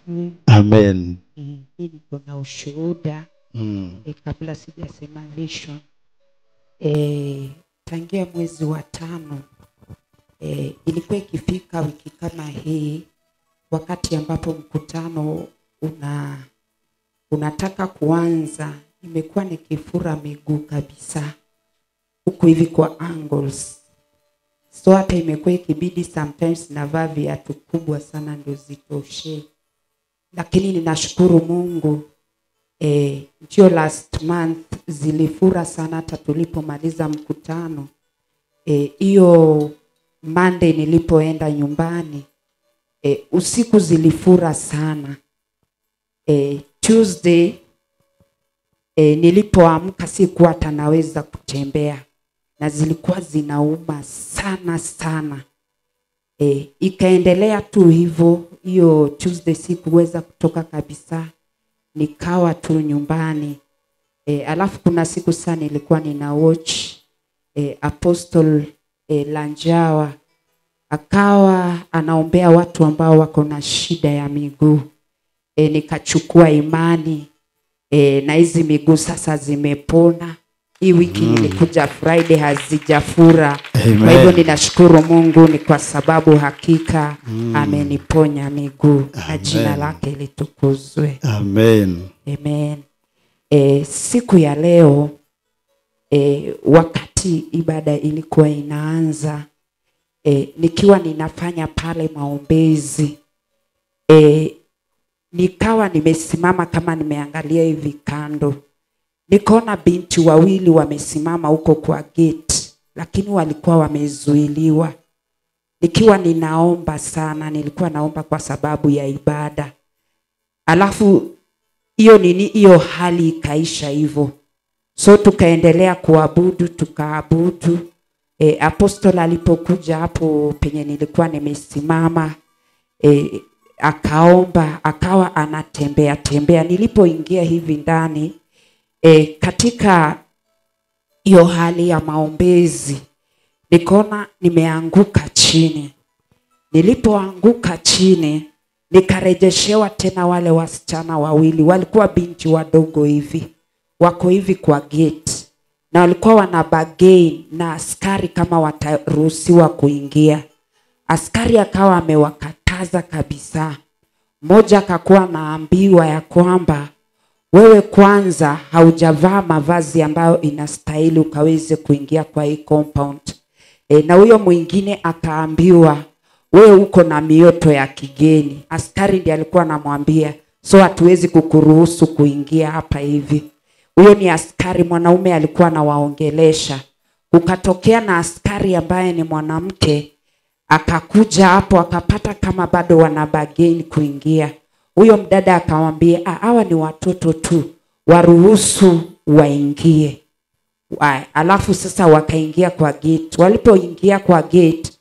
Mm, Amen. mm, hii niko na ushuhuda Mm. e, kabla sijasema vision e, tangia mwezi wa tano e, ilikuwa ikifika wiki kama hii wakati ambapo mkutano una unataka kuanza imekuwa nikifura miguu kabisa huku hivi kwa angles so hata imekuwa ikibidi sometimes navaa viatu kubwa sana ndio zitoshe lakini ninashukuru mungu eh, ndio last month zilifura sana hata tulipomaliza mkutano Eh, hiyo eh, Monday nilipoenda nyumbani eh, usiku zilifura sana eh, Tuesday eh, nilipoamka sikuwa hata naweza kutembea na zilikuwa zinauma sana sana eh, ikaendelea tu hivyo hiyo Tuesday sikuweza kutoka kabisa nikawa tu nyumbani e, alafu kuna siku sana nilikuwa nina watch e, Apostle e, Lanjawa akawa anaombea watu ambao wako na shida ya miguu e, nikachukua imani e, na hizi miguu sasa zimepona. Hii wiki mm. nilikuja Friday hazijafura. Kwa hivyo Amen. ninashukuru Mungu ni kwa sababu hakika mm. ameniponya miguu na jina Amen. lake litukuzwe. Amen. Amen. E, siku ya leo e, wakati ibada ilikuwa inaanza e, nikiwa ninafanya pale maombezi e, nikawa nimesimama kama nimeangalia hivi kando, nikaona binti wawili wamesimama huko kwa gate, lakini walikuwa wamezuiliwa. Nikiwa ninaomba sana, nilikuwa naomba kwa sababu ya ibada, alafu hiyo nini hiyo hali ikaisha hivyo so tukaendelea kuabudu tukaabudu e, apostol alipokuja hapo penye nilikuwa nimesimama e, akaomba akawa anatembea tembea nilipoingia hivi ndani e, katika hiyo hali ya maombezi nikaona nimeanguka chini nilipoanguka chini nikarejeshewa tena wale wasichana wawili walikuwa binti wadogo hivi wako hivi kwa gate na walikuwa wana bargain na askari kama wataruhusiwa kuingia askari akawa amewakataza kabisa mmoja akakuwa anaambiwa ya kwamba wewe kwanza haujavaa mavazi ambayo inastahili ukaweze kuingia kwa hii compound e, na huyo mwingine akaambiwa wewe uko na mioto ya kigeni. Askari ndiye alikuwa anamwambia, so hatuwezi kukuruhusu kuingia hapa hivi. Huyo ni askari mwanaume alikuwa anawaongelesha. Kukatokea na askari ambaye ni mwanamke akakuja hapo akapata kama bado wana bargain kuingia. Huyo mdada akamwambia, "Ah, hawa ni watoto tu, waruhusu waingie. Wa- Alafu sasa wakaingia kwa gate. Walipoingia kwa gate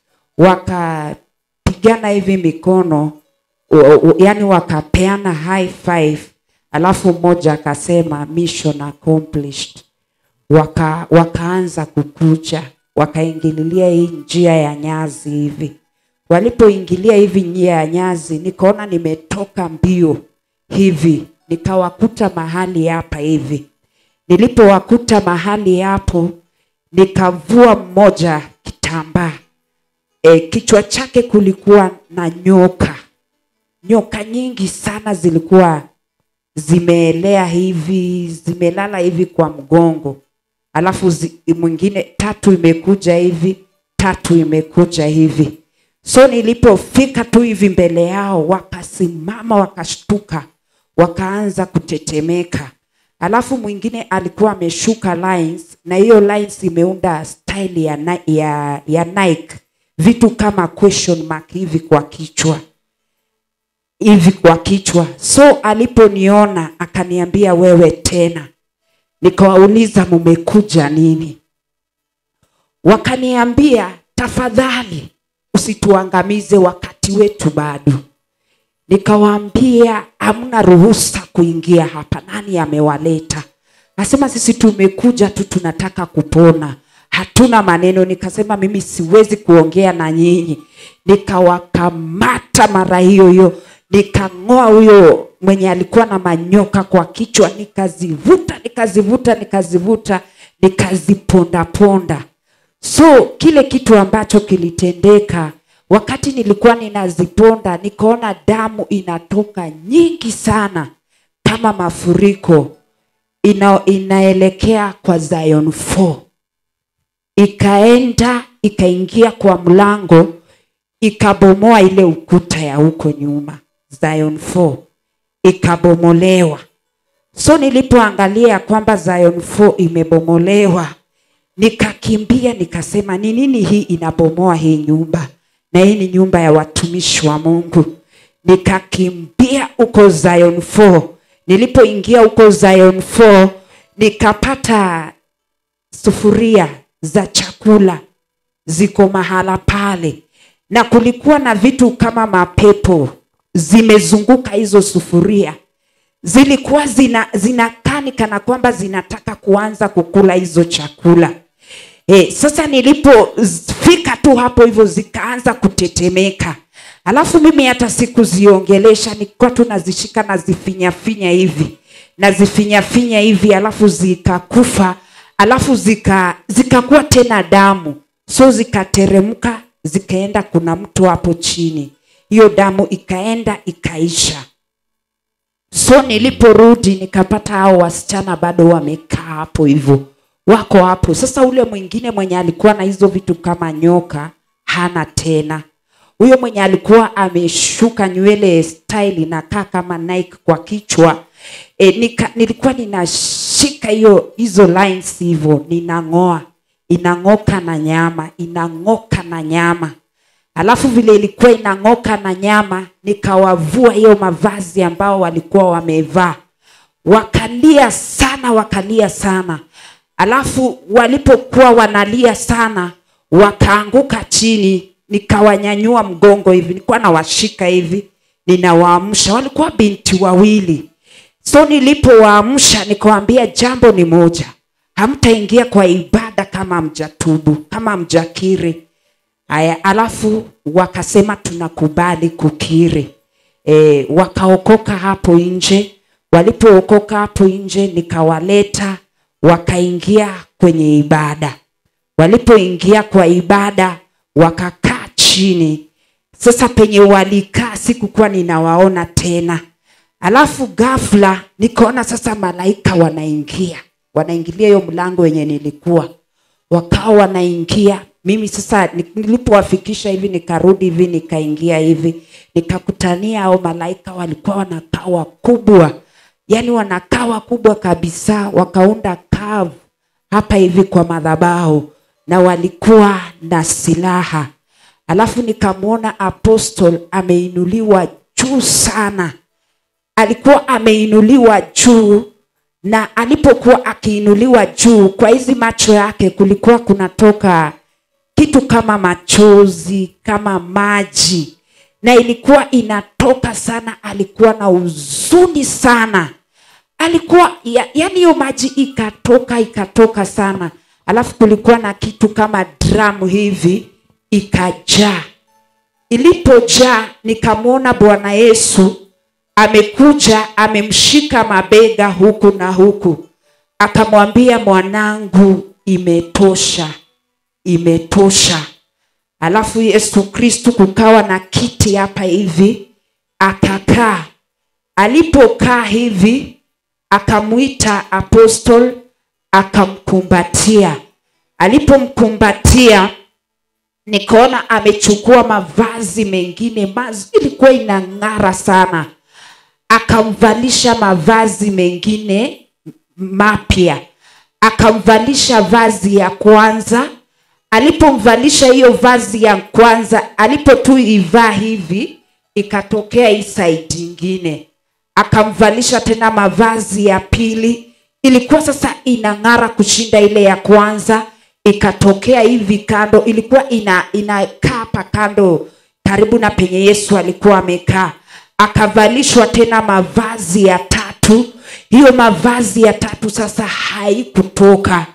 wakapigana hivi mikono, u- u- yani wakapeana high five, alafu mmoja akasema mission accomplished. Waka, wakaanza kukuja, wakaingililia hii njia ya nyazi hivi. Walipoingilia hivi njia ya nyazi, nikaona nimetoka mbio hivi, nikawakuta mahali hapa hivi nilipowakuta mahali hapo nikavua mmoja kitambaa e, kichwa chake kulikuwa na nyoka nyoka nyingi sana zilikuwa zimeelea hivi zimelala hivi kwa mgongo alafu zi, mwingine tatu imekuja hivi tatu imekuja hivi so nilipofika tu hivi mbele yao wakasimama wakashtuka wakaanza kutetemeka alafu mwingine alikuwa ameshuka lines na hiyo lines imeunda style ya, Ni- ya, ya Nike vitu kama question mark hivi kwa kichwa hivi kwa kichwa so aliponiona akaniambia wewe tena nikawauliza mumekuja nini wakaniambia tafadhali usituangamize wakati wetu bado nikawaambia hamna ruhusa kuingia hapa nani amewaleta nasema sisi tumekuja tu tunataka kupona hatuna maneno nikasema mimi siwezi kuongea na nyinyi nikawakamata mara hiyo hiyo nikang'oa huyo mwenye alikuwa na manyoka kwa kichwa nikazivuta nikazivuta nikazivuta nikazipondaponda so kile kitu ambacho kilitendeka wakati nilikuwa ninaziponda nikaona damu inatoka nyingi sana kama mafuriko ina, inaelekea kwa Zion 4 ikaenda ikaingia kwa mlango ikabomoa ile ukuta ya huko nyuma Zion 4 ikabomolewa so nilipoangalia kwamba Zion 4 imebomolewa nikakimbia nikasema ni nini hii inabomoa hii nyumba na hii ni nyumba ya watumishi wa mungu nikakimbia huko Zion 4 nilipoingia huko Zion 4 nikapata sufuria za chakula ziko mahala pale na kulikuwa na vitu kama mapepo zimezunguka hizo sufuria zilikuwa zina zinakani kana kwamba zinataka kuanza kukula hizo chakula e, sasa nilipofika tu hapo hivyo zikaanza kutetemeka alafu mimi hata sikuziongelesha nilikuwa tu nazishika nazifinyafinya hivi nazifinyafinya hivi alafu zikakufa alafu zika zikakuwa tena damu so zikateremka zikaenda kuna mtu hapo chini hiyo damu ikaenda ikaisha so niliporudi nikapata hao wasichana bado wamekaa hapo hivyo wako hapo sasa ule mwingine mwenye alikuwa na hizo vitu kama nyoka hana tena huyo mwenye alikuwa ameshuka nywele style inakaa kama Nike kwa kichwa e, nika, nilikuwa ninashika hiyo hizo lines hivyo ninang'oa inang'oka na nyama inang'oka na nyama alafu vile ilikuwa inang'oka na nyama nikawavua hiyo mavazi ambao walikuwa wamevaa wakalia sana wakalia sana alafu walipokuwa wanalia sana wakaanguka chini nikawanyanyua mgongo hivi nilikuwa nawashika hivi ninawaamsha walikuwa binti wawili so nilipowaamsha nikawambia jambo ni moja hamtaingia kwa ibada kama mjatubu kama mjakiri haya alafu wakasema tunakubali kukiri e, wakaokoka hapo nje walipookoka hapo nje nikawaleta wakaingia kwenye ibada walipoingia kwa ibada wakakaa chini sasa penye walikaa sikukuwa ninawaona tena alafu ghafla nikaona sasa malaika wanaingia wanaingilia hiyo mlango wenye nilikuwa wakawa wanaingia mimi sasa nilipowafikisha hivi nikarudi hivi nikaingia hivi nikakutania hao malaika walikuwa wanakaa wakubwa yani wanakaa wakubwa kabisa wakaunda kavu hapa hivi kwa madhabahu na walikuwa na silaha alafu nikamwona apostle ameinuliwa juu sana alikuwa ameinuliwa juu na alipokuwa akiinuliwa juu kwa hizi macho yake kulikuwa kunatoka kitu kama machozi kama maji na ilikuwa inatoka sana alikuwa na huzuni sana alikuwa ya, yani hiyo maji ikatoka ikatoka sana alafu kulikuwa na kitu kama dramu hivi ikajaa ilipojaa nikamwona bwana yesu amekuja amemshika mabega huku na huku akamwambia mwanangu imetosha imetosha alafu yesu kristu kukawa na kiti hapa hivi akakaa alipokaa hivi akamwita apostol akamkumbatia alipomkumbatia nikaona amechukua mavazi mengine mazi ilikuwa inang'ara sana akamvalisha mavazi mengine mapya akamvalisha vazi ya kwanza alipomvalisha hiyo vazi ya kwanza alipo tu ivaa hivi ikatokea hii saidi ingine akamvalisha tena mavazi ya pili ilikuwa sasa inang'ara kushinda ile ya kwanza ikatokea hivi kando ilikuwa ina inakaa hapa kando karibu na penye yesu alikuwa amekaa akavalishwa tena mavazi ya tatu hiyo mavazi ya tatu sasa haikutoka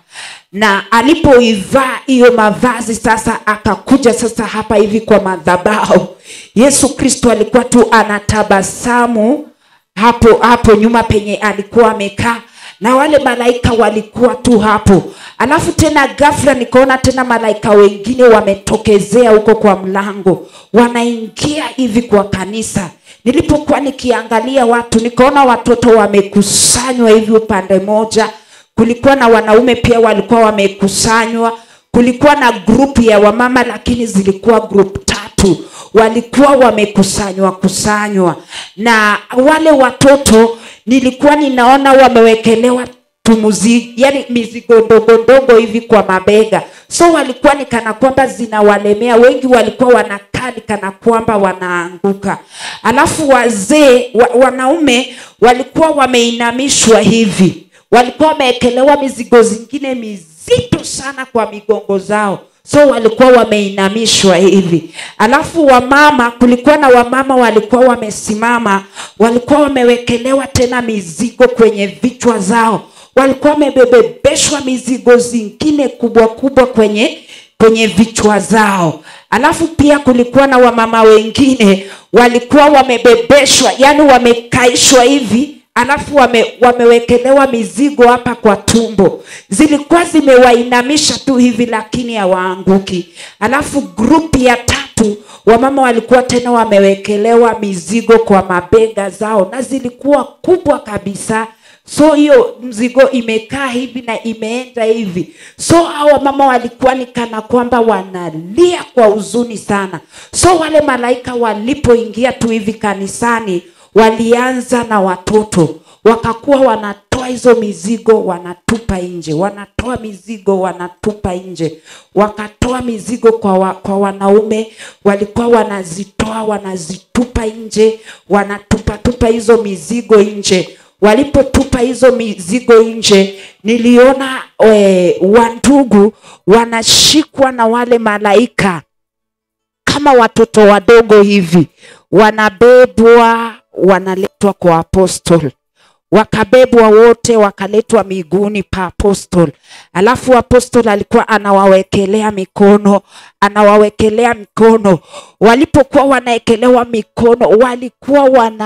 na alipoivaa hiyo mavazi sasa akakuja sasa hapa hivi kwa madhabahu yesu kristo alikuwa tu anatabasamu hapo hapo nyuma penye alikuwa amekaa na wale malaika walikuwa tu hapo alafu tena ghafla nikaona tena malaika wengine wametokezea huko kwa mlango wanaingia hivi kwa kanisa nilipokuwa nikiangalia watu nikaona watoto wamekusanywa hivi upande moja kulikuwa na wanaume pia walikuwa wamekusanywa kulikuwa na grupu ya wamama lakini zilikuwa grupu tatu walikuwa wamekusanywa kusanywa na wale watoto nilikuwa ninaona wamewekelewa tumuzi yani mizigo ndogo ndogo hivi kwa mabega so walikuwa ni kana kwamba zinawalemea wengi walikuwa wanakaa ni kana kwamba wanaanguka alafu wazee wa, wanaume walikuwa wameinamishwa hivi walikuwa wamewekelewa mizigo zingine mizito sana kwa migongo zao so walikuwa wameinamishwa hivi alafu wamama kulikuwa na wamama walikuwa wamesimama walikuwa wamewekelewa tena mizigo kwenye vichwa zao walikuwa wamebebeshwa mizigo zingine kubwa kubwa kwenye kwenye vichwa zao alafu pia kulikuwa na wamama wengine walikuwa wamebebeshwa yani wamekaishwa hivi alafu wame, wamewekelewa mizigo hapa kwa tumbo zilikuwa zimewainamisha tu hivi lakini hawaanguki alafu grupu ya tatu wamama walikuwa tena wamewekelewa mizigo kwa mabega zao na zilikuwa kubwa kabisa so hiyo mzigo imekaa hivi na imeenda hivi so hawa mama walikuwa ni kana kwamba wanalia kwa huzuni sana so wale malaika walipoingia tu hivi kanisani walianza na watoto wakakuwa wanatoa hizo mizigo wanatupa nje wanatoa mizigo wanatupa nje wakatoa mizigo kwa, wa, kwa wanaume walikuwa wanazitoa wanazitupa nje wanatupatupa hizo mizigo nje walipotupa hizo mizigo nje niliona e, wandugu wanashikwa na wale malaika kama watoto wadogo hivi wanabebwa wanaletwa kwa apostol wakabebwa wote wakaletwa miguuni pa apostol alafu apostol alikuwa anawawekelea mikono anawawekelea mikono walipokuwa wanaekelewa mikono walikuwa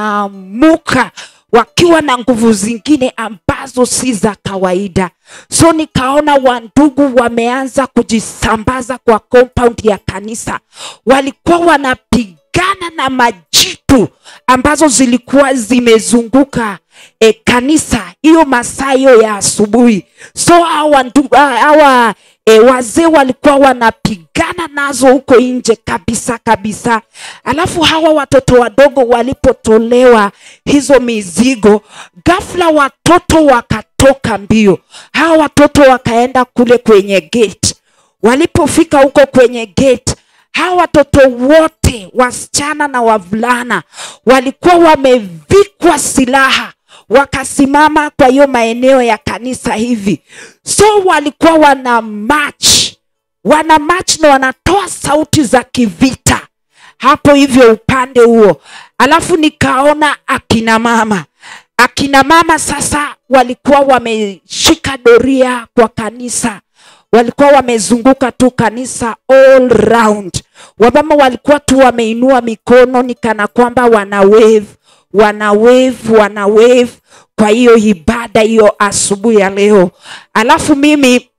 wanaamuka wakiwa na nguvu zingine ambazo si za kawaida so nikaona wandugu wameanza kujisambaza kwa compound ya kanisa walikuwa wanapigana na majitu ambazo zilikuwa zimezunguka e, kanisa hiyo masaa hiyo ya asubuhi so hawa ndu- hawa e, wazee walikuwa wanapigana nazo huko nje kabisa kabisa alafu hawa watoto wadogo walipotolewa hizo mizigo ghafla watoto wakatoka mbio hawa watoto wakaenda kule kwenye gate walipofika huko kwenye gate hawa watoto wote wasichana na wavulana walikuwa wamevikwa silaha wakasimama kwa hiyo maeneo ya kanisa hivi so walikuwa wana march wana march na wanatoa sauti za kivita hapo hivyo upande huo alafu nikaona akina mama akina mama sasa walikuwa wameshika doria kwa kanisa walikuwa wamezunguka tu kanisa all round wamama walikuwa tu wameinua mikono ni kana kwamba wana wave wana wave wana wave kwa hiyo ibada hiyo asubuhi ya leo alafu mimi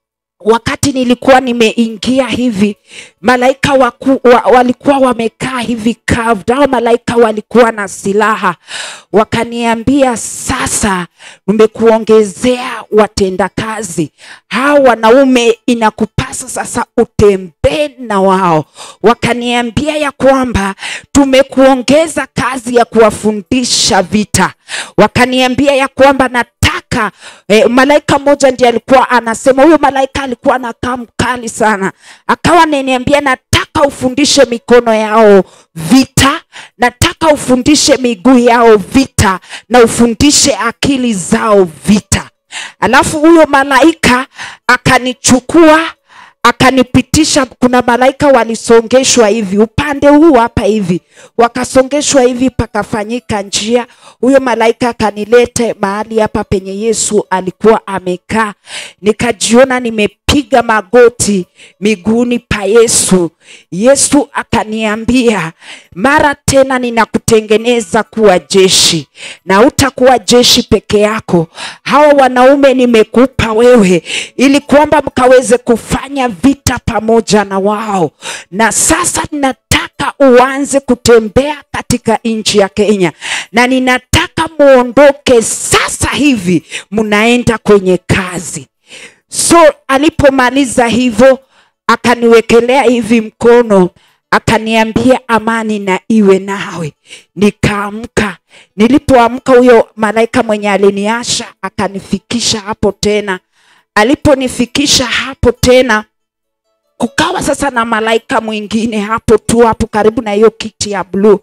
wakati nilikuwa nimeingia hivi malaika waku, wa, walikuwa wamekaa hivi curved au malaika walikuwa na silaha wakaniambia sasa nimekuongezea watendakazi hao wanaume inakupasa sasa utembee na wao wakaniambia ya kwamba tumekuongeza kazi ya kuwafundisha vita wakaniambia ya kwamba nataka eh, malaika mmoja ndiye alikuwa anasema huyo malaika alikuwa anakaa mkali sana akawa ananiambia nataka ufundishe mikono yao vita nataka ufundishe miguu yao vita na ufundishe akili zao vita alafu huyo malaika akanichukua akanipitisha kuna malaika walisongeshwa hivi upande huu hapa hivi wakasongeshwa hivi pakafanyika njia huyo malaika akanilete mahali hapa penye yesu alikuwa amekaa nikajiona nimepiga magoti miguuni pa yesu yesu akaniambia mara tena ninakutengeneza kuwa jeshi na utakuwa jeshi peke yako hawa wanaume nimekupa wewe ili kwamba mkaweze kufanya vita pamoja na wao na sasa ninataka uanze kutembea katika nchi ya kenya na ninataka muondoke sasa hivi mnaenda kwenye kazi so alipomaliza hivyo akaniwekelea hivi mkono akaniambia amani na iwe nawe nikaamka nilipoamka huyo malaika mwenye aliniasha akanifikisha hapo tena aliponifikisha hapo tena kukawa sasa na malaika mwingine hapo tu hapo karibu na hiyo kiti ya bluu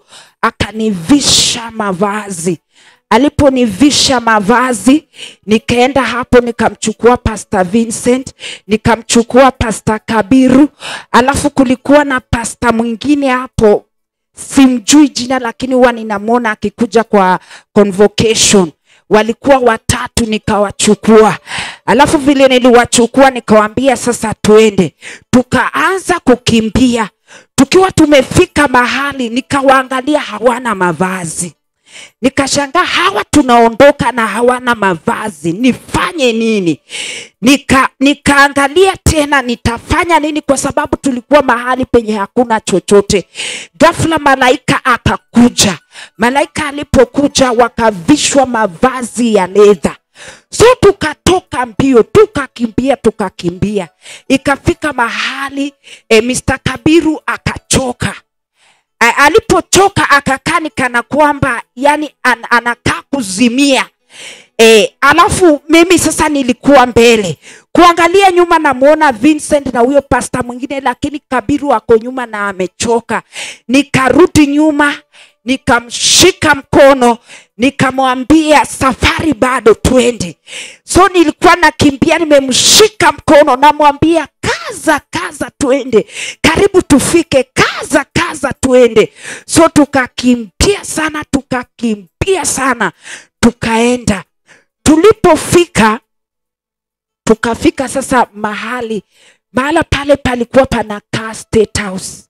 akanivisha mavazi aliponivisha mavazi nikaenda hapo nikamchukua pasta vincent nikamchukua pasta kabiru alafu kulikuwa na pasta mwingine hapo simjui jina lakini huwa ninamwona akikuja kwa convocation walikuwa watatu nikawachukua alafu vile niliwachukua nikawambia sasa tuende tukaanza kukimbia tukiwa tumefika mahali nikawaangalia hawana mavazi nikashangaa hawa tunaondoka na hawana mavazi nifanye nini nika nikaangalia tena nitafanya nini kwa sababu tulikuwa mahali penye hakuna chochote ghafla malaika akakuja malaika alipokuja wakavishwa mavazi ya ledha so tukatoka mbio tukakimbia tukakimbia ikafika mahali e, mr kabiru akachoka A- alipochoka akakaa ni kana kwamba yani an, anakaa kuzimia e, alafu mimi sasa nilikuwa mbele kuangalia nyuma namwona vincent na huyo pasta mwingine lakini kabiru ako nyuma na amechoka nikarudi nyuma nikamshika mkono nikamwambia safari bado twende so nilikuwa nakimbia nimemshika mkono namwambia kaza kaza twende karibu tufike kaza kaza twende so tukakimbia sana tukakimbia sana tukaenda tulipofika tukafika sasa mahali mahala pale palikuwa panakaa state house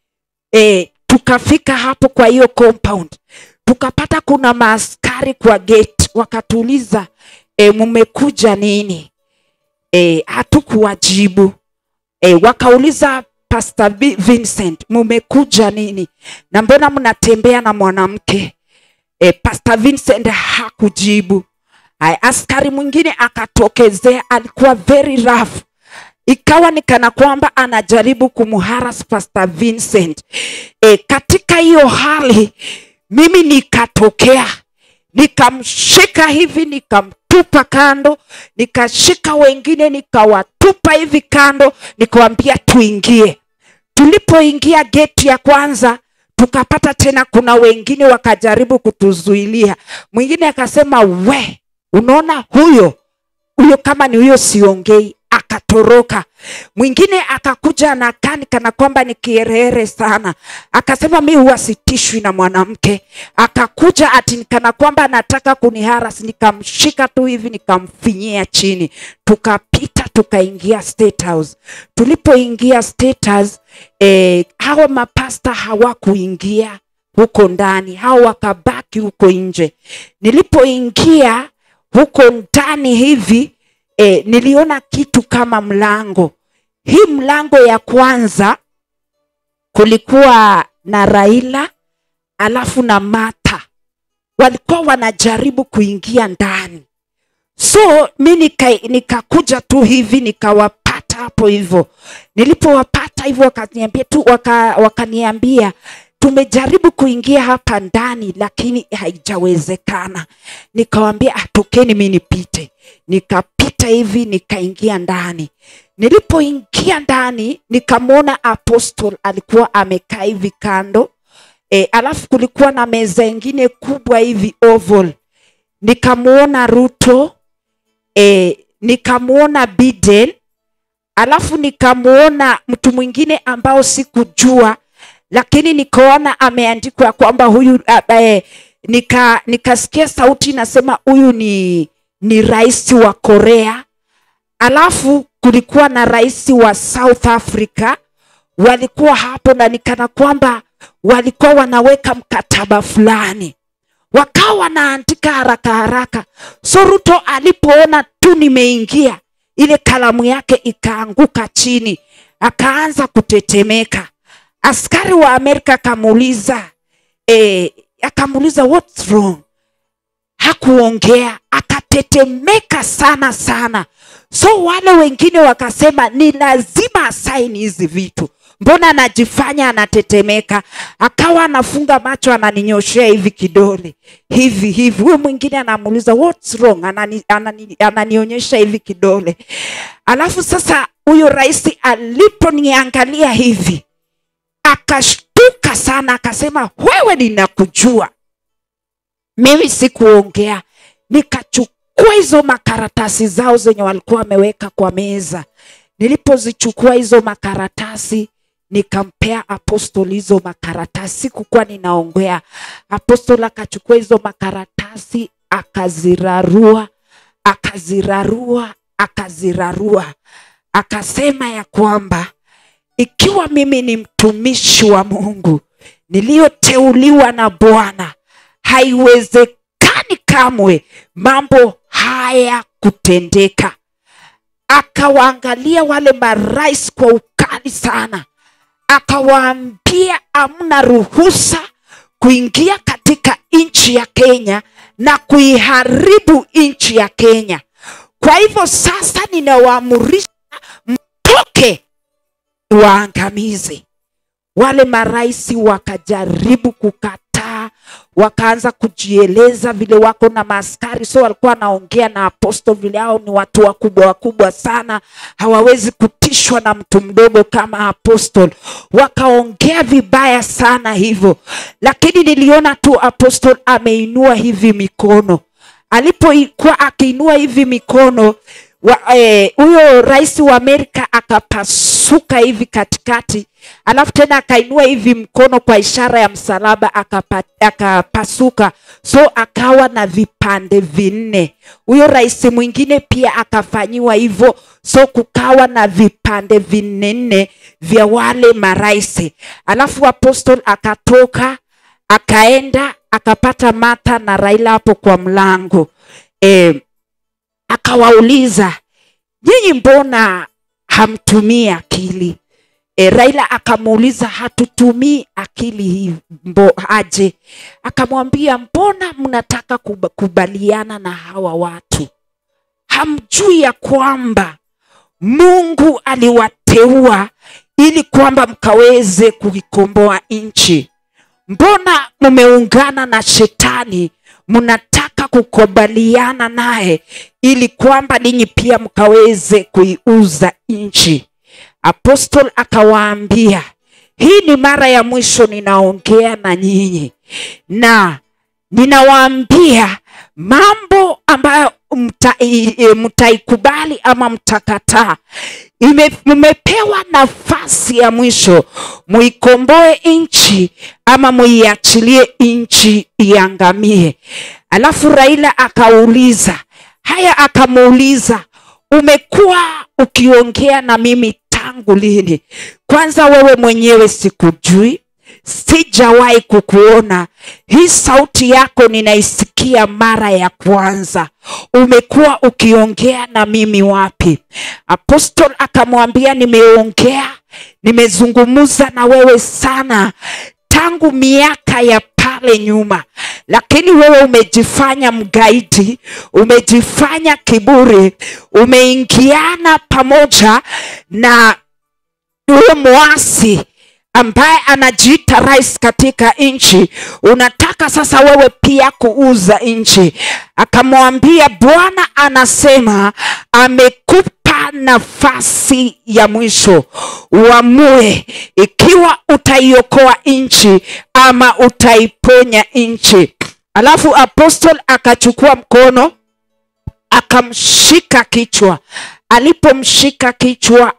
e, tukafika hapo kwa hiyo compound tukapata kuna maaskari kwa gate wakatuuliza e, mmekuja nini e, hatukuwajibu e, wakauliza pastor Vi- vincent mumekuja nini na mbona mnatembea na mwanamke e, pastor vincent hakujibu Ay, askari mwingine akatokezea alikuwa very rough ikawa ni kana kwamba anajaribu kumharas pastor vincent e, katika hiyo hali mimi nikatokea nikamshika hivi nikamtupa kando nikashika wengine nikawatupa hivi kando nikawambia tuingie tulipoingia geti ya kwanza tukapata tena kuna wengine wakajaribu kutuzuilia mwingine akasema we unaona huyo huyo kama ni huyo siongei akatoroka mwingine akakuja anakani kana kwamba ni kierere sana akasema mi huwa sitishwi na mwanamke akakuja ati ni kana kwamba anataka kuniharas nikamshika tu hivi nikamfinyia chini tukapita tukaingia state house tulipoingia state house eh, hawa mapasta hawakuingia huko ndani hao wakabaki huko nje nilipoingia huko ndani hivi e, niliona kitu kama mlango hii mlango ya kwanza kulikuwa na raila alafu na mata walikuwa wanajaribu kuingia ndani so mi nika- nikakuja tu hivi nikawapata hapo hivyo nilipowapata hivyo wakaniambia tu waka, wakaniambia tumejaribu kuingia hapa ndani lakini haijawezekana nikawambia "Ah, tokeni mi nipite nikapita hivi nikaingia ndani nilipoingia ndani nikamwona apostle alikuwa amekaa hivi kando e, alafu kulikuwa na meza ingine kubwa hivi oval nikamwona ruto e, nikamwona biden alafu nikamuona mtu mwingine ambao sikujua lakini nikaona ameandikwa ya kwamba huyu eh, nika nikasikia sauti inasema huyu ni ni rais wa korea alafu kulikuwa na rais wa south africa walikuwa hapo na nikana kwamba walikuwa wanaweka mkataba fulani wakawa wanaandika haraka haraka so ruto alipoona tu nimeingia ile kalamu yake ikaanguka chini akaanza kutetemeka askari wa amerika akamuuliza eh, akamuuliza what's wrong hakuongea akatetemeka sana sana so wale wengine wakasema ni lazima asaini hizi vitu mbona anajifanya anatetemeka akawa anafunga macho ananinyoshea hivi kidole hivi hivi huyo mwingine anamuuliza what's wrong anani, anani, ananionyesha hivi kidole alafu sasa huyo rais aliponiangalia hivi akashtuka sana akasema wewe ninakujua mimi sikuongea nikachukua hizo makaratasi zao zenye walikuwa wameweka kwa meza nilipozichukua hizo makaratasi nikampea apostol hizo makaratasi sikukuwa ninaongea apostol akachukua hizo makaratasi akazirarua akazirarua akazirarua akasema ya kwamba ikiwa mimi ni mtumishi wa mungu niliyoteuliwa na bwana haiwezekani kamwe mambo haya kutendeka akawaangalia wale marais kwa ukali sana akawaambia amna ruhusa kuingia katika nchi ya kenya na kuiharibu nchi ya kenya kwa hivyo sasa ninawaamurisha mtoke waangamize wale marais wakajaribu kukataa wakaanza kujieleza vile wako na maaskari so walikuwa wanaongea na apostol vile hao ni watu wakubwa wakubwa sana hawawezi kutishwa na mtu mdogo kama apostol wakaongea vibaya sana hivyo lakini niliona tu apostol ameinua hivi mikono alipokuwa akiinua hivi mikono huyo eh, rais wa amerika akapasuka hivi katikati alafu tena akainua hivi mkono kwa ishara ya msalaba akapa, akapasuka so akawa na vipande vinne huyo rais mwingine pia akafanyiwa hivyo so kukawa na vipande vinne nne vya wale marais alafu apostol akatoka akaenda akapata mata na raila hapo kwa mlango e, akawauliza nyinyi mbona hamtumii akili e, raila akamuuliza hatutumii akili hii mbo aje akamwambia mbona mnataka kuba, kubaliana na hawa watu hamjui ya kwamba mungu aliwateua ili kwamba mkaweze kuikomboa nchi mbona mmeungana na shetani mnataka kukubaliana naye ili kwamba ninyi pia mkaweze kuiuza nchi apostol akawaambia hii ni mara ya mwisho ninaongea na nyinyi na ninawaambia mambo ambayo mtaikubali mta ama mtakataa mmepewa nafasi ya mwisho muikomboe nchi ama muiachilie nchi iangamie alafu raila akauliza haya akamuuliza umekuwa ukiongea na mimi tangu lini kwanza wewe mwenyewe sikujui sijawahi kukuona hii sauti yako ninaisikia mara ya kwanza umekuwa ukiongea na mimi wapi apostol akamwambia nimeongea nimezungumza na wewe sana tangu miaka ya pale nyuma lakini wewe umejifanya mgaidi umejifanya kiburi umeingiana pamoja na huyo mwasi ambaye anajiita rais katika nchi unataka sasa wewe pia kuuza nchi akamwambia bwana anasema amekupa nafasi ya mwisho uamue ikiwa utaiokoa nchi ama utaiponya nchi alafu apostol akachukua mkono akamshika kichwa alipomshika kichwa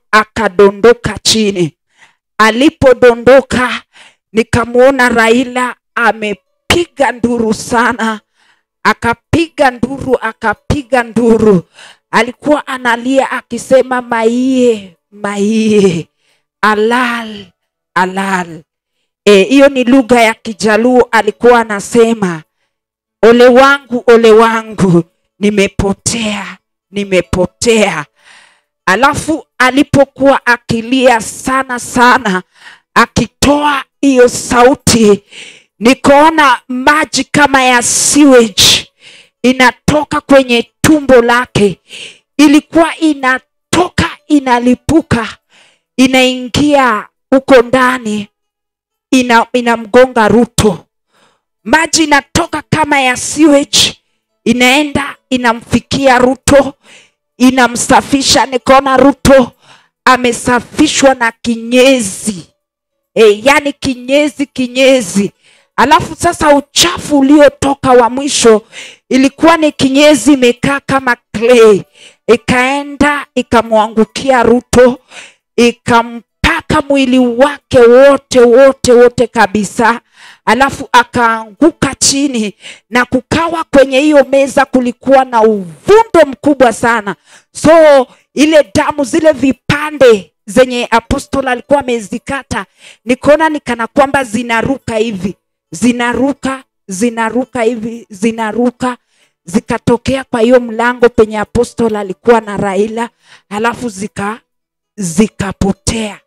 akadondoka chini. Alipodondoka nikamwona Raila amepiga nduru sana, akapiga nduru, akapiga nduru, alikuwa analia akisema maiye, maiye, alal, alal. Eh, hiyo ni lugha ya Kijaluo, alikuwa anasema ole wangu, ole wangu, nimepotea, nimepotea. Alafu alipokuwa akilia sana sana, akitoa hiyo sauti, nikaona maji kama ya sewage inatoka kwenye tumbo lake, ilikuwa inatoka inalipuka, inaingia huko ndani, ina inamgonga Ruto. Maji inatoka kama ya sewage, inaenda inamfikia Ruto, inamsafisha. Nikaona Ruto amesafishwa na kinyezi e, yani kinyezi kinyezi. Alafu sasa uchafu uliotoka wa mwisho ilikuwa ni kinyezi imekaa kama clay, ikaenda ikamwangukia Ruto, ikampaka mwili wake wote wote wote kabisa, alafu akaanguka chini, na kukawa kwenye hiyo meza kulikuwa na uvundo mkubwa sana, so ile damu zile vipande zenye apostol alikuwa amezikata, nikaona ni kana kwamba zinaruka hivi, zinaruka zinaruka hivi, zinaruka zikatokea kwa hiyo mlango penye apostol alikuwa na Raila, halafu zika zikapotea.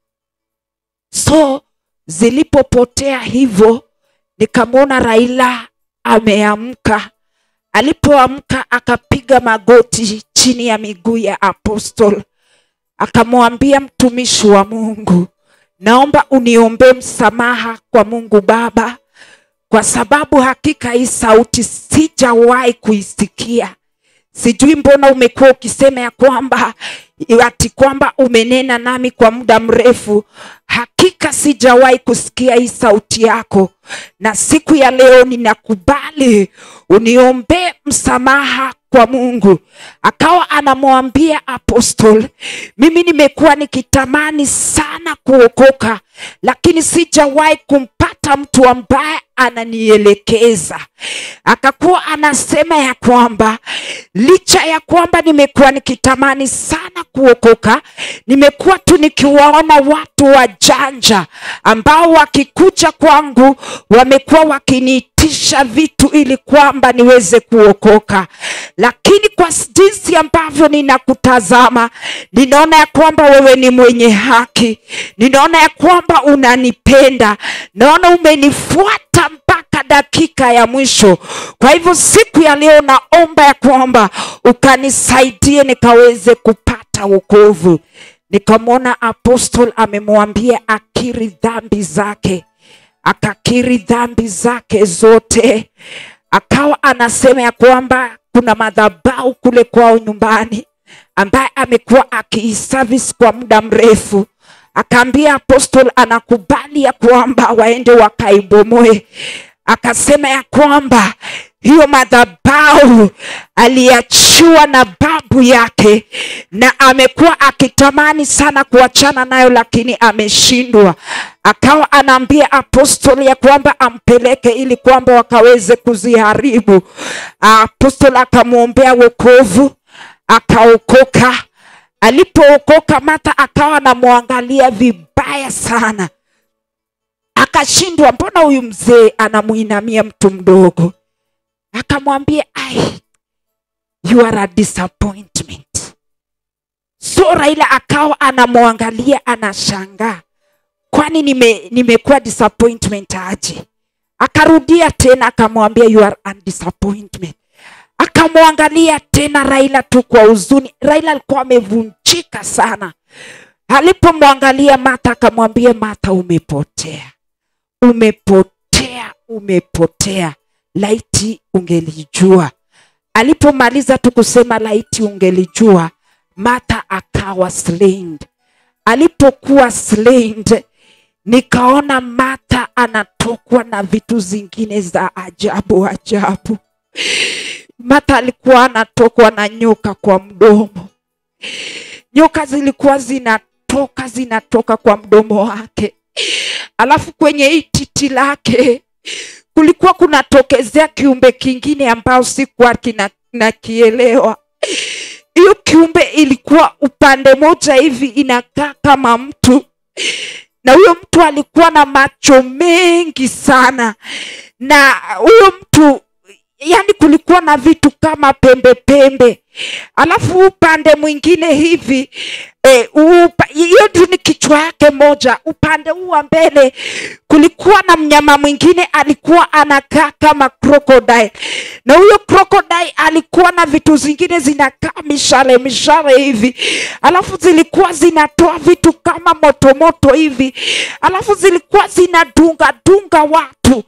So zilipopotea hivyo, nikamwona Raila ameamka. Alipoamka akapiga magoti chini ya miguu ya apostol, akamwambia mtumishi wa Mungu, naomba uniombee msamaha kwa Mungu Baba, kwa sababu hakika hii sauti sijawahi kuisikia. Sijui mbona umekuwa ukisema ya kwamba ati kwamba umenena nami kwa muda mrefu. Hakika sijawahi kusikia hii sauti yako, na siku ya leo ninakubali uniombee msamaha kwa Mungu. Akawa anamwambia apostol, mimi nimekuwa nikitamani sana kuokoka, lakini sijawahi kumpata mtu ambaye ananielekeza. Akakuwa anasema ya kwamba licha ya kwamba nimekuwa nikitamani sana kuokoka, nimekuwa tu nikiwaona watu wajanja ambao wakikuja kwangu wamekuwa wakiniitisha vitu ili kwamba niweze kuokoka, lakini kwa jinsi ambavyo ninakutazama, ninaona ya kwamba wewe ni mwenye haki, ninaona ya kwamba unanipenda, naona umenifuata mpaka dakika ya mwisho. Kwa hivyo siku ya leo naomba ya kwamba ukanisaidie nikaweze kupata wokovu. Nikamwona apostol amemwambia akiri dhambi zake, akakiri dhambi zake zote, akawa anasema ya kwamba kuna madhabahu kule kwao nyumbani ambaye amekuwa akiiservice kwa muda mrefu akaambia apostol anakubali ya kwamba waende wakaibomoe. Akasema ya kwamba hiyo madhabahu aliachiwa na babu yake, na amekuwa akitamani sana kuachana nayo, lakini ameshindwa. Akawa anaambia apostol ya kwamba ampeleke ili kwamba wakaweze kuziharibu. Apostol akamwombea wokovu, akaokoka. Alipookoka Martha akawa anamwangalia vibaya sana, akashindwa, mbona huyu mzee anamuinamia mtu mdogo? Akamwambia, ai, you are a disappointment. So Raila akawa anamwangalia, anashangaa, kwani nime nimekuwa disappointment aje? Akarudia tena akamwambia, you are a disappointment akamwangalia tena Raila tu kwa huzuni. Raila alikuwa amevunjika sana. Alipomwangalia Martha akamwambia, Martha, umepotea, umepotea, umepotea, laiti ungelijua. Alipomaliza tu kusema laiti ungelijua, Martha akawa slain. Alipokuwa slain, nikaona Martha anatokwa na vitu zingine za ajabu ajabu. Martha alikuwa anatokwa na nyoka kwa mdomo. nyoka zilikuwa zinatoka zinatoka kwa mdomo wake alafu kwenye hii titi lake kulikuwa kunatokezea kiumbe kingine ambao sikuwa kina- nakielewa hiyo kiumbe ilikuwa upande moja hivi inakaa kama mtu na huyo mtu alikuwa na macho mengi sana na huyo mtu yani kulikuwa na vitu kama pembe pembe alafu upande mwingine hivi eh, upa- hiyo tu ni kichwa yake moja upande huu wa mbele kulikuwa na mnyama mwingine alikuwa anakaa kama crocodile na huyo crocodile alikuwa na vitu zingine zinakaa mishale mishale hivi alafu zilikuwa zinatoa vitu kama motomoto hivi alafu zilikuwa zinadunga dunga watu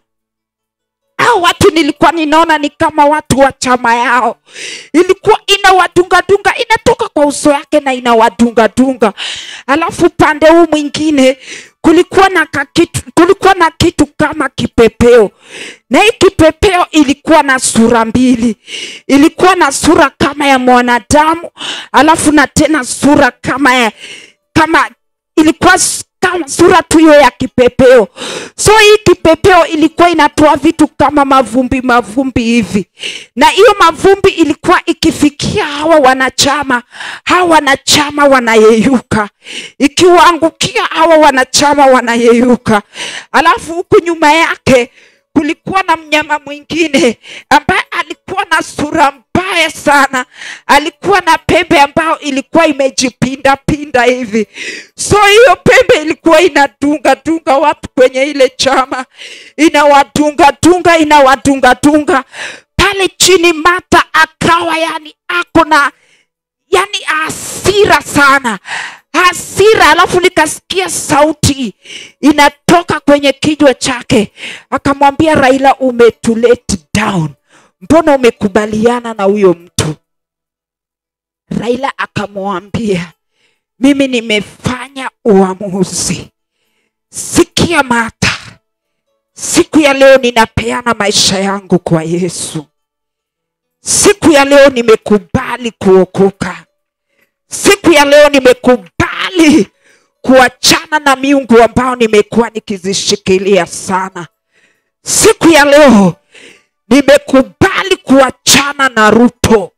hao watu nilikuwa ninaona ni kama watu wa chama yao ilikuwa inawadungadunga inatoka kwa uso yake na inawadungadunga alafu pande huu mwingine kulikuwa na kakitu, kulikuwa na kitu kama kipepeo na hii kipepeo ilikuwa na sura mbili ilikuwa na sura kama ya mwanadamu alafu na tena sura kama ya kama ilikuwa s- kama sura tu hiyo ya kipepeo so hii kipepeo ilikuwa inatoa vitu kama mavumbi mavumbi hivi na hiyo mavumbi ilikuwa ikifikia hawa wanachama hawa wanachama wanayeyuka ikiwaangukia hawa wanachama wanayeyuka alafu huku nyuma yake kulikuwa na mnyama mwingine ambaye alikuwa na sura mbaya sana alikuwa na pembe ambayo ilikuwa imejipinda pinda hivi so hiyo pembe ilikuwa inadunga dunga watu kwenye ile chama inawadunga dunga inawadunga dunga pale chini mata akawa yani ako na yani hasira sana hasira alafu nikasikia sauti inatoka kwenye kinywa chake akamwambia raila umetulet down mbona umekubaliana na huyo mtu raila akamwambia mimi nimefanya uamuzi sikia mata siku ya leo ninapeana maisha yangu kwa yesu siku ya leo nimekubali kuokoka siku ya leo nimekubali kuachana na miungu ambao nimekuwa nikizishikilia sana siku ya leo nimekubali kuachana na ruto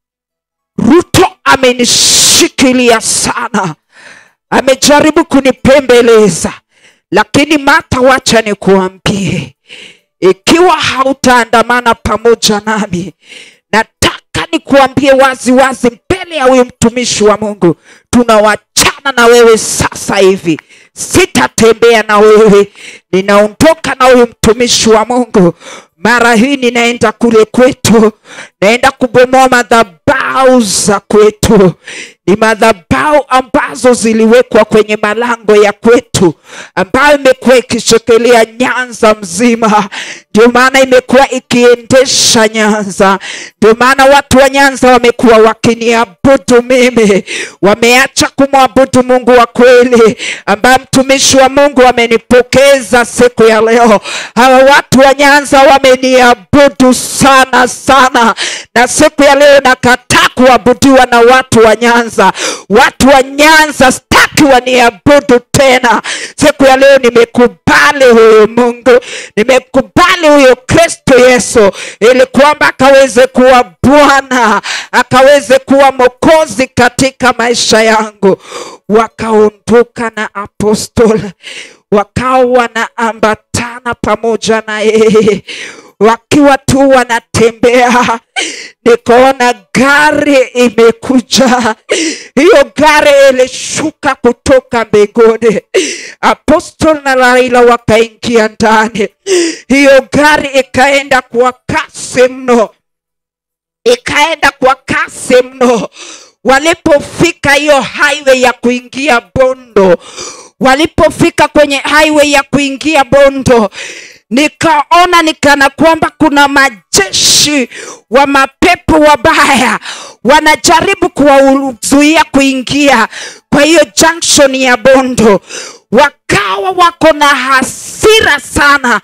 ruto amenishikilia sana amejaribu kunipembeleza lakini mata wacha nikuambie ikiwa hautaandamana pamoja nami nataka nikuambie wazi wazi mbele ya huyu mtumishi wa mungu tunawachana na wewe sasa hivi sitatembea na wewe ninaondoka na huyu mtumishi wa mungu mara hii ninaenda kule kwetu naenda kubomoa madhabau za kwetu ni madhabau ambazo ziliwekwa kwenye malango ya kwetu ambayo imekuwa ikishikilia nyanza mzima ndio maana imekuwa ikiendesha nyanza ndio maana watu wa nyanza wamekuwa wakiniabudu mimi wameacha kumwabudu mungu wa kweli ambaye mtumishi wa mungu amenipokeza siku ya leo hawa watu wa nyanza wameniabudu sana sana na siku ya leo nakataa kuabudiwa na watu wa nyanza watu wa nyanza sitaki waniabudu tena siku ya leo nimekubali huyu mungu nimekubali huyo kristo yesu ili kwamba akaweze kuwa bwana akaweze kuwa mokozi katika maisha yangu wakaondoka na apostol wakawa wanaambatana pamoja na yeye wakiwa tu wanatembea nikaona gari imekuja hiyo gari ilishuka kutoka mbinguni apostol na raila wakaingia ndani hiyo gari ikaenda kwa kasi mno ikaenda kwa kasi mno walipofika hiyo highway ya kuingia bondo walipofika kwenye highway ya kuingia bondo nikaona nikana kwamba kuna majeshi wa mapepo wabaya wanajaribu kuwazuia kuingia kwa hiyo junction ya bondo wakawa wako na hasira sana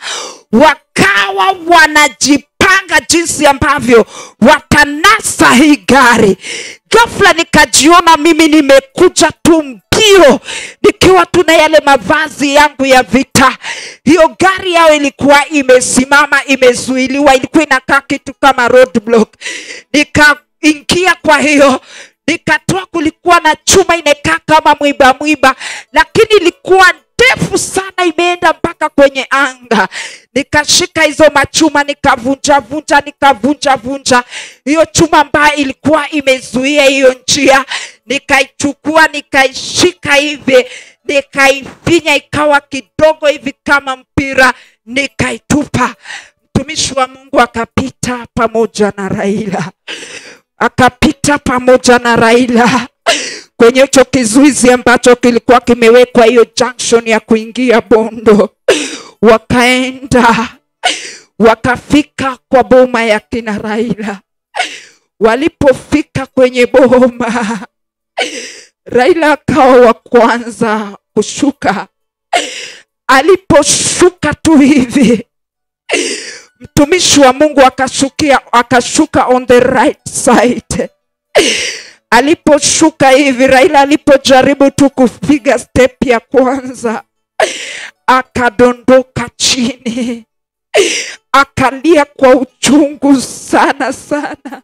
wakawa wanajipanga jinsi ambavyo watanasa hii gari ghafla nikajiona mimi nimekuja tu mbio nikiwa tu na yale mavazi yangu ya vita hiyo gari yao ilikuwa imesimama imezuiliwa ilikuwa inakaa kitu kama roadblock nikaingia kwa hiyo nikatoa kulikuwa na chuma imekaa kama mwiba mwiba lakini ilikuwa ndefu sana imeenda mpaka kwenye anga nikashika hizo machuma nikavunja vunja nikavunja vunja hiyo chuma ambayo ilikuwa imezuia hiyo njia nikaichukua nikaishika hivi nikaifinya ikawa kidogo hivi kama mpira nikaitupa mtumishi wa mungu akapita pamoja na raila akapita pamoja na raila kwenye hicho kizuizi ambacho kilikuwa kimewekwa hiyo junction ya kuingia bondo wakaenda wakafika kwa boma ya kina raila walipofika kwenye boma raila akawa wa kwanza kushuka aliposhuka tu hivi mtumishi wa mungu akashukia akashuka on the right side aliposhuka hivi raila alipojaribu tu kupiga step ya kwanza akadondoka chini akalia kwa uchungu sana sana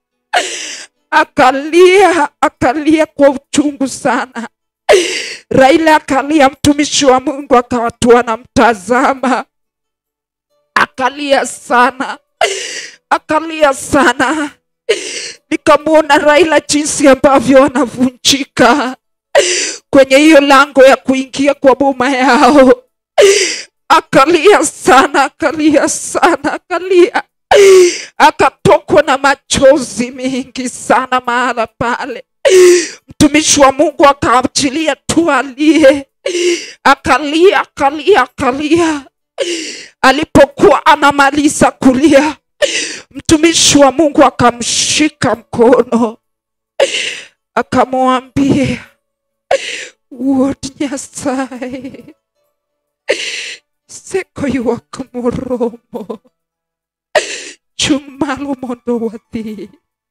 akalia akalia kwa uchungu sana raila akalia mtumishi wa mungu akawatua anamtazama akalia sana akalia sana nikamwona raila jinsi ambavyo anavunjika kwenye hiyo lango ya kuingia kwa boma yao akalia sana akalia sana akalia akatokwa na machozi mengi sana mahala pale mtumishi wa mungu akaachilia tu alie akalia akalia akalia alipokuwa anamaliza kulia mtumishi wa mungu akamshika mkono akamwambia wuod nyasaye seko ywak moromo chung' malo mondo wadhi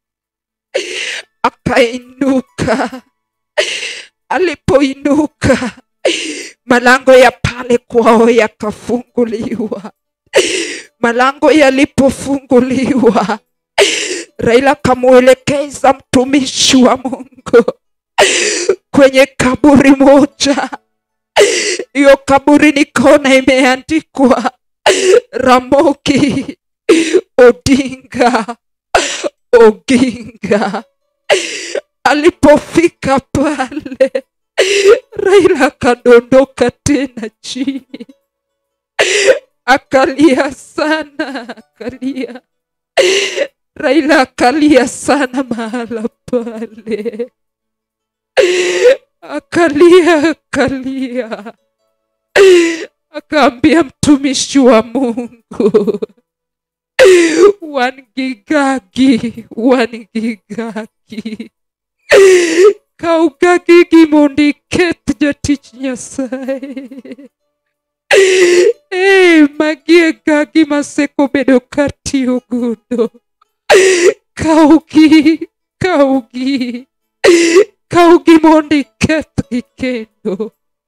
akainuka alipoinuka malango ya pale kwao yakafunguliwa malango yalipofunguliwa raila akamwelekeza mtumishi wa mungu kwenye kaburi moja hiyo kaburi nikaona imeandikwa ramoki odinga oginga alipofika pale raila akadondoka tena chini akalia sana akalia raila akalia sana mahala pale akalia akalia akaambia mtumishi wa mungu wangigagi wangigagi kaugagigi mondo iket jatich nyasaye Ee, magi e gagi masekobedo katiyo godo kawgi kawgi kawgi mondo ikethgi kendo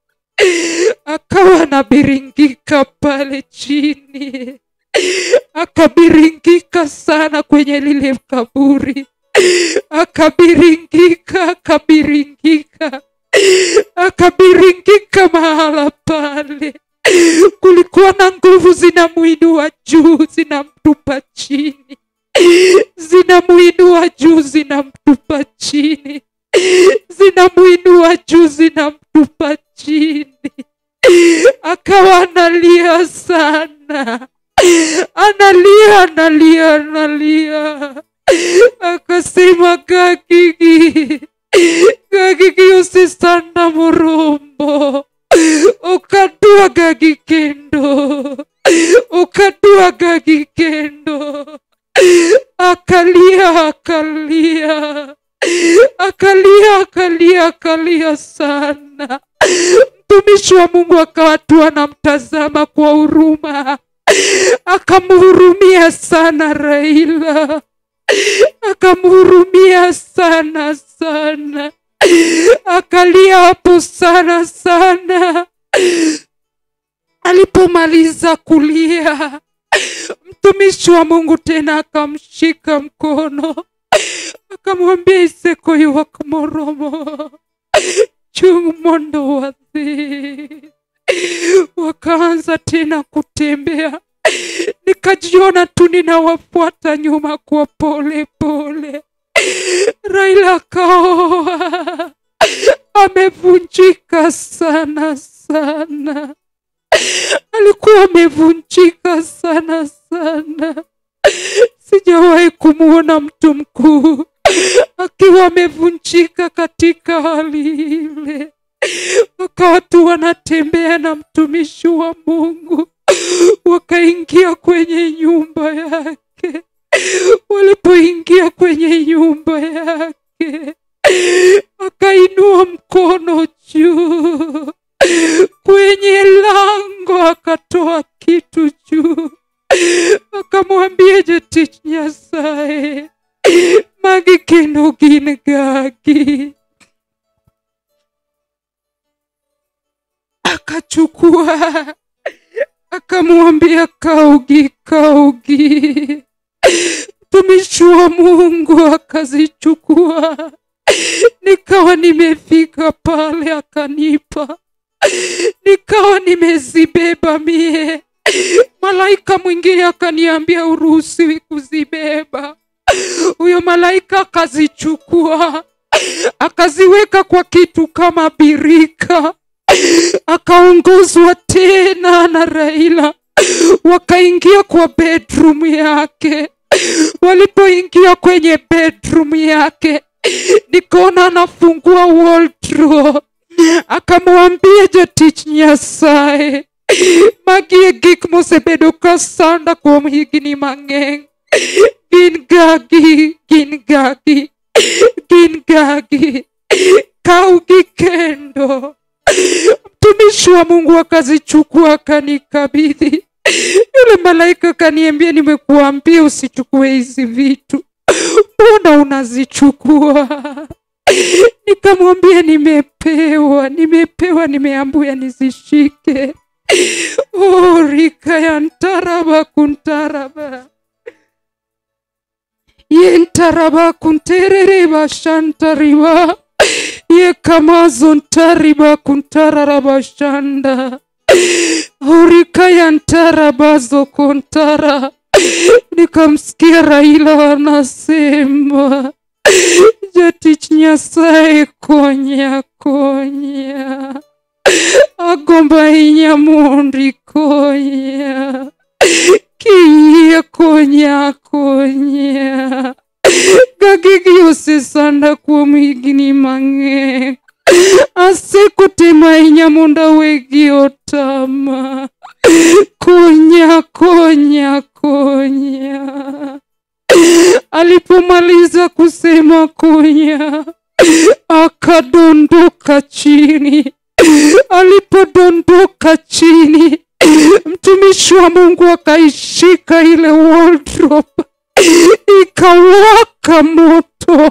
akawa nabiringika pale chini akabiringika sana kwenye lile kaburi akabiringika akabiringika akabiringika mahala pale kulikuwa na nguvu zinamuinua juu zinamtupa chini zinamuinua juu zinamtupa chini zinamuinua juu zinamtupa chini akawa analia sana analia analia analia akasema gagigi gagigi usisanda murumbo ukadua gagi kendo ukadua gagi kendo akalia akalia akalia akalia akalia sana mtumishi wa mungu akawa tu anamtazama kwa huruma akamhurumia sana raila akamhurumia sana sana, akalia hapo sana sana. Alipomaliza kulia, mtumishi wa Mungu tena akamshika mkono akamwambia iseko yuak moromo chung mondo wadhi. Wakaanza tena kutembea, nikajiona tu ninawafuata nyuma kwa pole pole. Raila akaoa, amevunjika sana sana, alikuwa amevunjika sana sana. Sijawahi kumwona mtu mkuu akiwa amevunjika katika hali ile. Wakawa tu wanatembea na mtumishi wa Mungu, wakaingia kwenye nyumba yake. Walipoingia kwenye nyumba yake, akainua mkono juu kwenye lango, akatoa kitu juu, akamwambia Jatich Nyasaye, magi kendo gin gagi. Akachukua akamwambia kaugi, kaugi. Mtumishi wa Mungu akazichukua, nikawa nimefika pale, akanipa, nikawa nimezibeba mie. Malaika mwingine akaniambia uruhusiwi kuzibeba. Huyo malaika akazichukua akaziweka kwa kitu kama birika, akaongozwa tena na Raila, wakaingia kwa bedroom yake. Walipoingia kwenye bedroom yake, nikaona anafungua wardrobe, akamwambia Jatich Nyasaye, magi e gik mosebedo ka sanda kuom higni mang'eny gin gagi, gin gagi, gin gagi, kaugi kendo. Mtumishi wa Mungu akazichukua akanikabidhi. Yule malaika akaniambia, nimekuambia usichukue hizi vitu, mbona unazichukua? Nikamwambia nimepewa, nimepewa, nimeambiwa nizishike. Oh, rika ya ntaraba kuntaraba yentaraba kunterereba shantariba yekamazo ntariba kuntararaba shanda horika ya ntarabazo kontara nikamsikia Raila anasema Jatich Nyasaye konya konya agomba ahinya mondi konya kiyie konya konya gagigi osesanda kuom higni mang'eny asekotemo ahinya mondo awegi otama konya konya konya alipomaliza kusema konya akadondoka chini alipodondoka chini mtumishi wa Mungu akaishika ile wardrobe, ikawaka moto,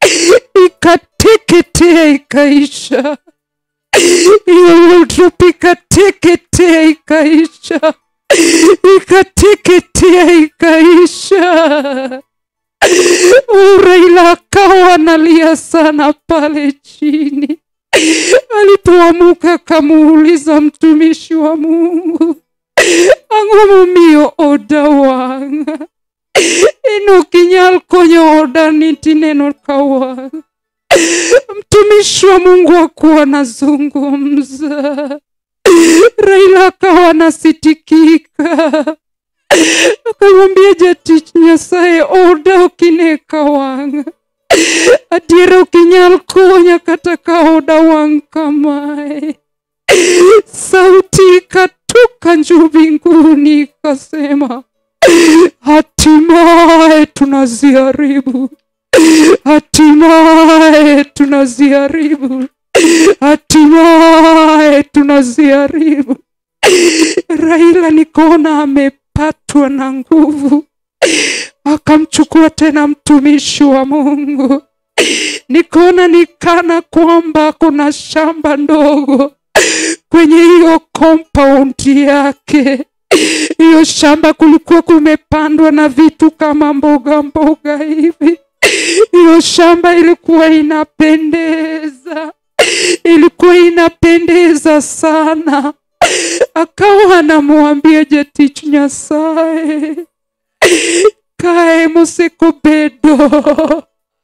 ikateketea, ikaisha. Hiyo wardrobe ikateketea, ikaisha, ikateketea, ikaisha. Raila akawa analia sana pale chini. Alipoamuka akamuuliza mtumishi wa Mungu, ang'o momiyo oda wang'? In ok inyal konyo odani tineno ka wang'. Mtumishi wa Mungu akuwa anazungumza, Raila akawa anasitikika, akamwambia Jatich Nyasaye, oda ok ine ka wang'. Adiera ok inyal konya kata ka oda wang' kamae. Sauti ikatoka juu mbinguni ikasema, hatimaye tunaziharibu, hatimaye tunaziharibu, hatimaye tunaziharibu. Raila nikaona amepatwa na nguvu, akamchukua tena mtumishi wa mungu nikaona nikana kwamba kuna shamba ndogo kwenye hiyo compound yake hiyo shamba kulikuwa kumepandwa na vitu kama mboga mboga hivi hiyo shamba ilikuwa inapendeza ilikuwa inapendeza sana akawa anamwambia jetich nyasaye kae moseko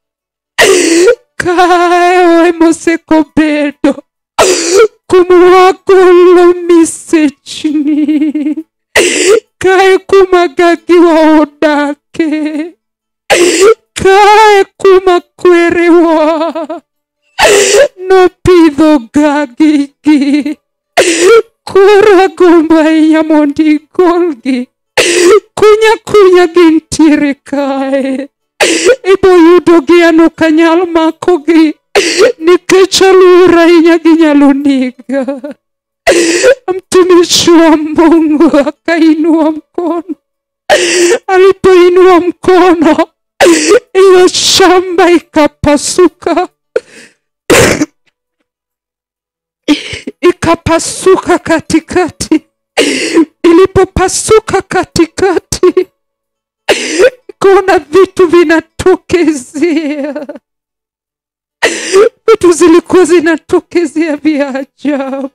kae moseko kumwagolo misechni kae kuma gagiwa odake kae kuma kwerewa nopidho gagigi koro agombo ahinya mondo igolgi kunya kunya gintiere kae iboyudogi an ok anyal makogi nikech aluor ahinya ginyalo niga mtumishi wa mungu akainua mkono alipoinua mkono hiyo shamba ikapasuka ikapasuka katikati ilipopasuka katikati ikaona vitu vinatokezea vitu zilikuwa zinatokezea vya ajabu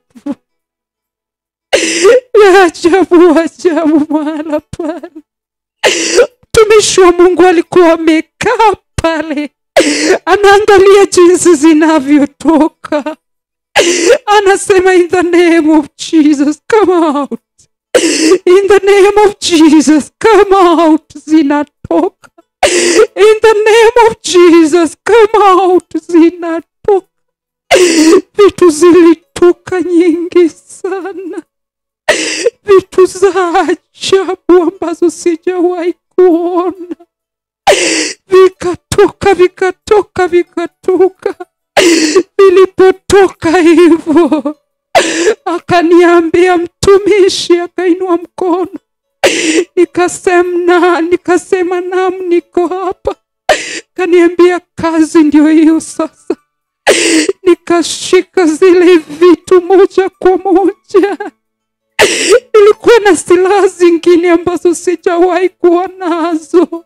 vya ajabu ajabu mahala pale mtumishi wa mungu alikuwa amekaa pale anaangalia jinsi zinavyotoka anasema in the name of jesus come out in the name of jesus come out zinatoka in the name of jesus come out zinatoka vitu zilitoka nyingi sana vitu za ajabu ambazo sijawahi kuona vikatoka vikatoka vikatoka vilipotoka hivyo akaniambia mtumishi akainua mkono nikasema nikasema nam niko hapa kaniambia kazi ndio hiyo sasa nikashika zile vitu moja kwa moja ilikuwa na silaha zingine ambazo sijawahi kuwa nazo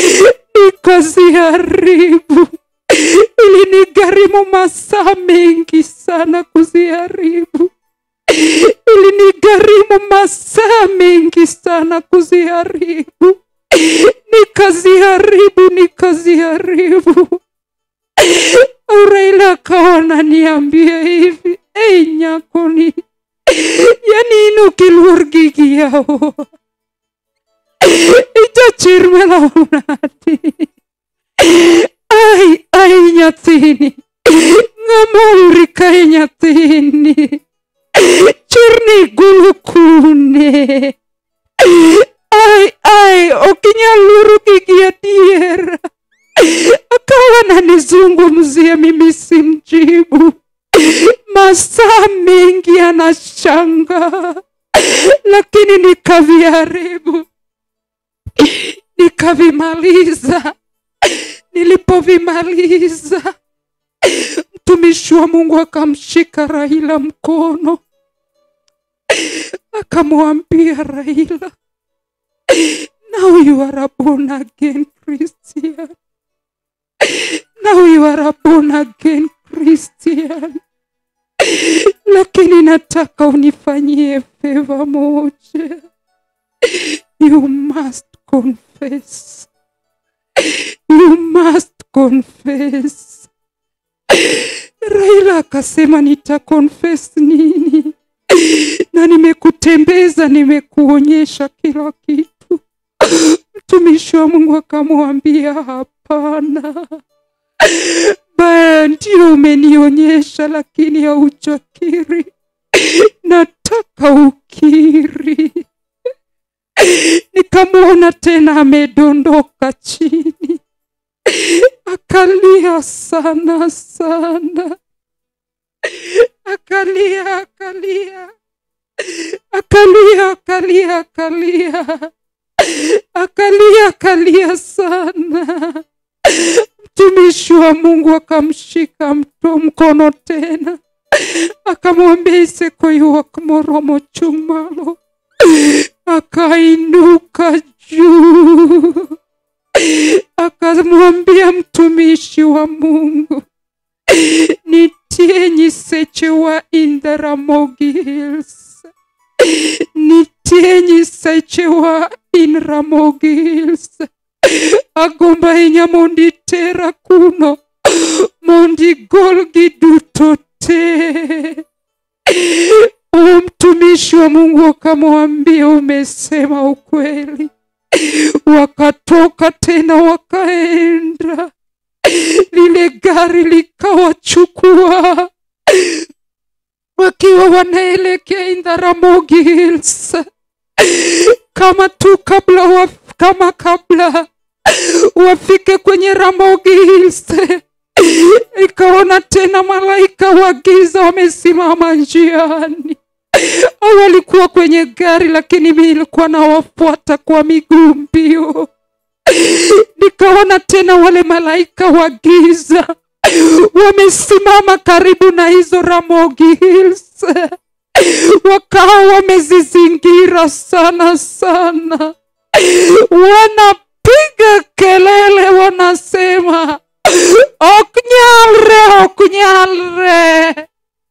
nikaziharibu ilinigharimu masaa mengi sana kuziharibu ilinigharimu masaa mengi sana kuziharibu nikaziharibu nikaziharibu Raila akawa naniambia hivi ei nyakoni yani ino kiluor gigi yawo ichachirmelaunati ai ai nyathini ng'ama uri kae nyathini chirni gulu kune ai ai ok inyal luoro gigi adiera akawa nanizungumzia mimi simjibu masaa mengi anashanga lakini nikaviharibu nikavimaliza nilipovimaliza mtumishi wa mungu akamshika raila mkono akamwambia raila now you are a born again christian now you are a born again christian lakini nataka unifanyie feva moja you must confess you must confess raila akasema nita confess nini na nimekutembeza nimekuonyesha kila kitu mtumishi wa mungu akamwambia hapana baya ndio umenionyesha lakini haujakiri nataka ukiri nikamwona tena amedondoka chini akalia sana sana akalia akalia akalia akalia akalia akalia akalia sana mtumishi wa mungu akamshika mto mkono tena akamwambia isekoiwa moromo chung malo akainuka juu akamwambia mtumishi wa mungu nitie nyisechewa in the ramogi hills nitie nyisechewa in ramogi hills agomba ahinya mondo itera kuno mondo igolgi duto te o mtumishi wa mungu akamwambia umesema ukweli wakatoka tena wakaenda lile gari likawachukua wakiwa wanaelekea Indaramogi Hills kama tu kabla wa, kama kabla wafike kwenye Ramogi Hills ikaona tena malaika wa giza wamesimama njiani au walikuwa kwenye gari lakini mi ilikuwa nawafuata kwa miguu mbio nikaona tena wale malaika wa giza wamesimama karibu na hizo Ramogi Hills, wakawa wamezizingira sana sana, wanapiga kelele, wanasema oknyalre, oknyalre,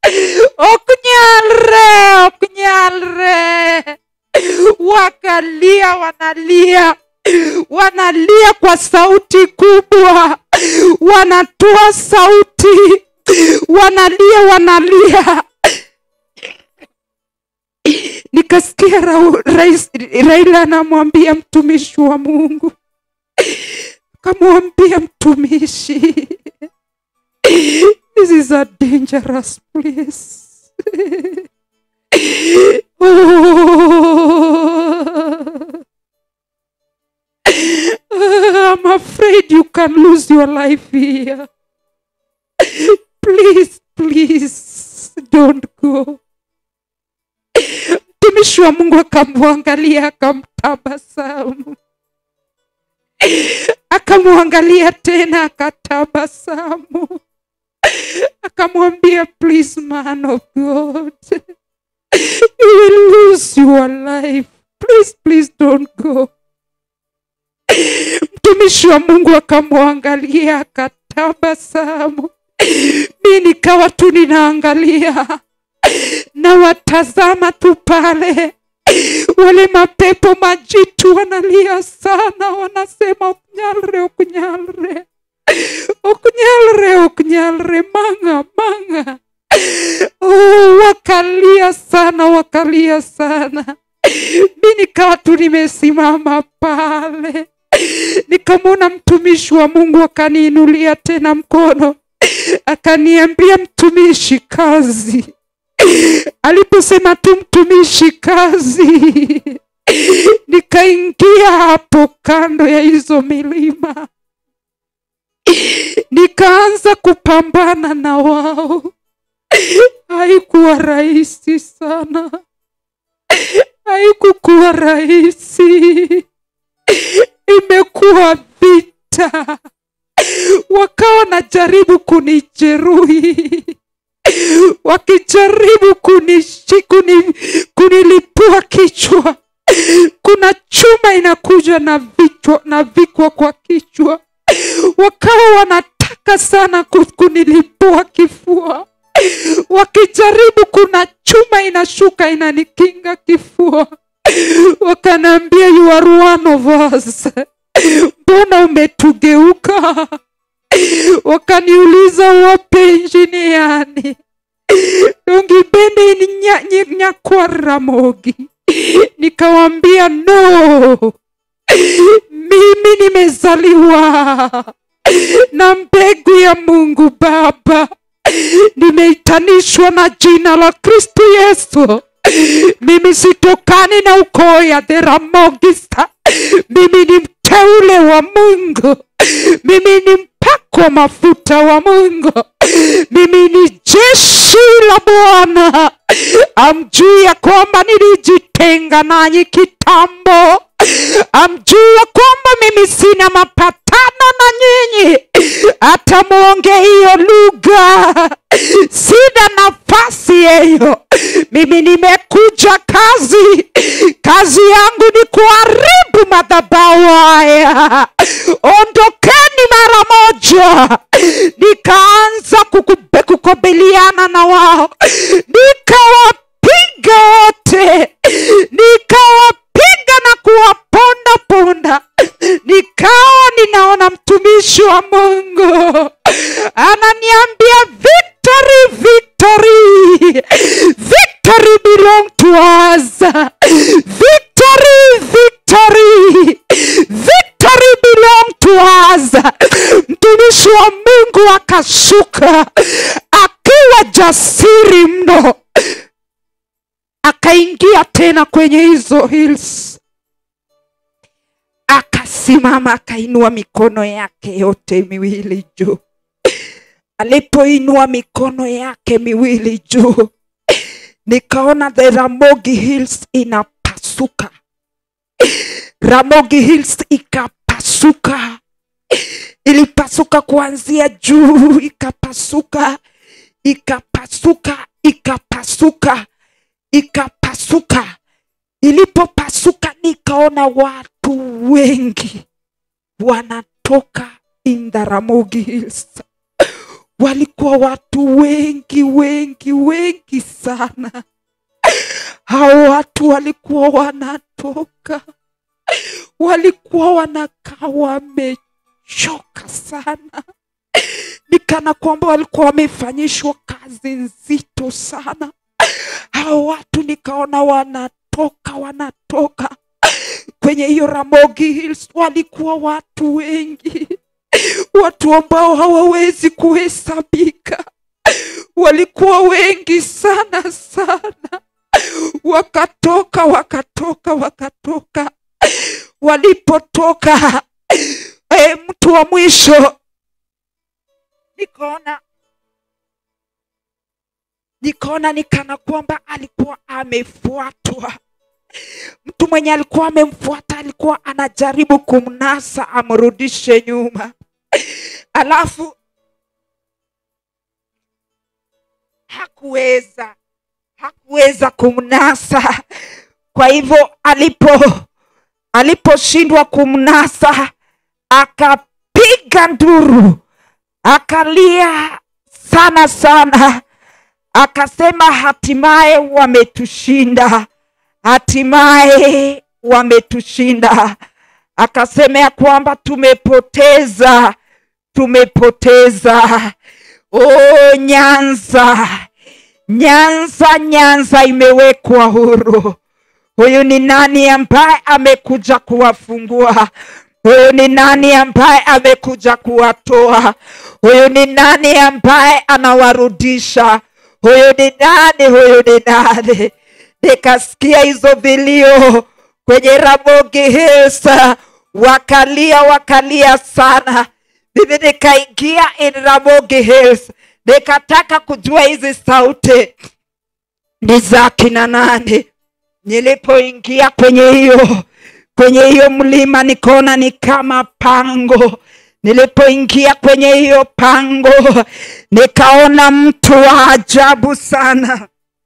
oknyalre, oknyalre. Wakalia, wanalia wanalia kwa sauti kubwa, wanatoa sauti, wanalia, wanalia. Nikasikia Ra- rais Raila anamwambia mtumishi wa Mungu, kamwambia mtumishi, this is a dangerous place. oh. I'm afraid you can lose your life here. Please, please don't go. Mtumishi wa Mungu akamwangalia akamtabasamu, akamwangalia tena akatabasamu, akamwambia please man of God, you will lose your life. Please, please don't go. mtumishi wa mungu akamwangalia akatabasamu mi nikawa tu ninaangalia na watazama tu pale wale mapepo majitu wanalia sana wanasema okunyalre okunyalre okunyalre okunyalre manga manga oh, wakalia sana wakalia sana mi nikawa tu nimesimama pale nikamwona mtumishi wa mungu akaniinulia tena mkono akaniambia mtumishi kazi aliposema tu mtumishi kazi nikaingia hapo kando ya hizo milima nikaanza kupambana na wao haikuwa rahisi sana haikukuwa rahisi imekuwa vita wakawa najaribu kunijeruhi wakijaribu kunishi, kuni, kunilipua kichwa kuna chuma inakuja na vichwa na vikwa kwa kichwa wakawa wanataka sana ku- kunilipua kifua wakijaribu kuna chuma inashuka inanikinga kifua wakanaambia you are one of us mbona umetugeuka wakaniuliza wape injiniani ungipende ni nya- nyi- nyakwa ramogi nikawambia no mimi nimezaliwa na mbegu ya mungu baba nimeitanishwa na jina la kristo yesu mimi sitokani na ukoo ya theramogista mimi ni mteule wa mungu mimi ni mpakwa mafuta wa mungu mimi ni jeshi la bwana amjuu ya kwamba nilijitenga nanyi kitambo amjua kwamba mimi sina mapatano na nyinyi hata muonge hiyo lugha sina nafasi hiyo mimi nimekuja kazi kazi yangu ni kuharibu madhabahu haya ondokeni mara moja nikaanza kukube- kukabiliana na wao nikawapiga wote nikawapiga na kuwaponda ponda nikawa ninaona mtumishi wa mungu ananiambia victory victory victory belong to us victory victory victory belong to us mtumishi wa mungu akashuka akiwa jasiri mno akaingia tena kwenye hizo hills akasimama akainua mikono yake yote miwili juu alipoinua mikono yake miwili juu nikaona the ramogi hills inapasuka ramogi hills ikapasuka ilipasuka kuanzia juu ikapasuka ikapasuka ikapasuka ikapasuka ilipopasuka nikaona watu wengi wanatoka in the Ramogi Hills. Walikuwa watu wengi wengi wengi sana. Hao watu walikuwa wanatoka, walikuwa wanakaa wamechoka sana, ni kana kwamba walikuwa wamefanyishwa kazi nzito sana. Hao watu nikaona wanatoka wanatoka kwenye hiyo Ramogi Hills, walikuwa watu wengi, watu ambao hawawezi kuhesabika, walikuwa wengi sana sana, wakatoka wakatoka wakatoka. Walipotoka eh, mtu wa mwisho nikaona nikaona ni kana kwamba alikuwa amefuatwa mtu mwenye alikuwa amemfuata alikuwa anajaribu kumnasa amrudishe nyuma alafu hakuweza hakuweza kumnasa kwa hivyo alipo aliposhindwa kumnasa akapiga nduru akalia sana sana akasema hatimaye wametushinda hatimaye wametushinda akasema ya kwamba tumepoteza tumepoteza o nyanza nyanza nyanza imewekwa huru huyu ni nani ambaye amekuja kuwafungua huyu ni nani ambaye amekuja kuwatoa huyu ni nani ambaye anawarudisha huyu ni nani huyu ni nani nikasikia hizo vilio kwenye Ramogi Hills, wakalia wakalia sana. Mimi nikaingia in Ramogi Hills, nikataka kujua hizi sauti ni za kina nani. Nilipoingia kwenye hiyo kwenye hiyo mlima, nikaona ni kama pango. Nilipoingia kwenye hiyo pango, nikaona mtu wa ajabu sana.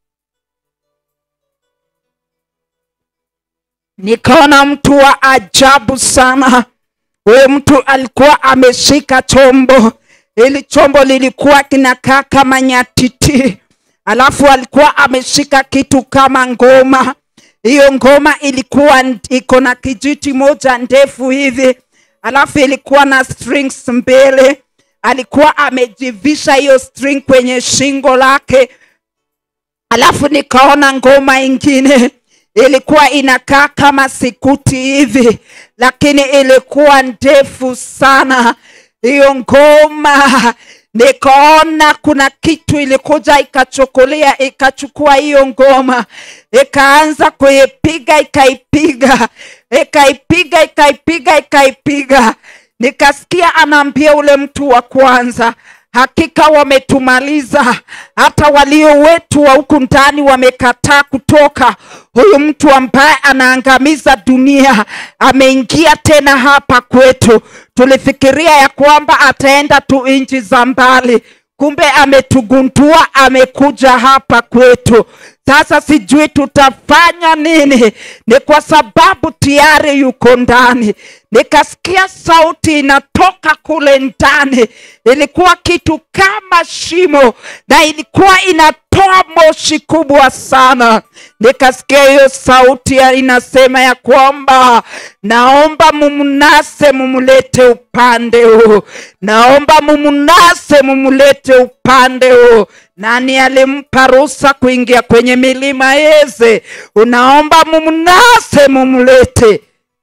nikaona mtu wa ajabu sana. Huyo mtu alikuwa ameshika chombo, ili chombo lilikuwa kinakaa kama nyatiti, alafu alikuwa ameshika kitu kama ngoma. Hiyo ngoma ilikuwa n- iko na kijiti moja ndefu hivi, alafu ilikuwa na strings mbele. Alikuwa amejivisha hiyo string kwenye shingo lake, alafu nikaona ngoma ingine ilikuwa inakaa kama sikuti hivi, lakini ilikuwa ndefu sana. Hiyo ngoma nikaona kuna kitu ilikuja ikachukulia ikachukua hiyo ngoma ikaanza kuipiga ikaipiga ikaipiga ikaipiga ikaipiga nikasikia anaambia ule mtu wa kwanza hakika wametumaliza hata walio wetu wa huku ndani wamekataa kutoka huyu mtu ambaye anaangamiza dunia ameingia tena hapa kwetu tulifikiria ya kwamba ataenda tu nchi za mbali kumbe ametugundua amekuja hapa kwetu sasa sijui tutafanya nini ni kwa sababu tayari yuko ndani nikasikia sauti inatoka kule ndani ilikuwa kitu kama shimo na ilikuwa inatoa moshi kubwa sana nikasikia hiyo sauti ya- inasema ya kwamba naomba mumnase mumlete upande huu naomba mumnase mumlete upande huu nani alimpa ruhusa kuingia kwenye milima yeze unaomba mumnase mumlete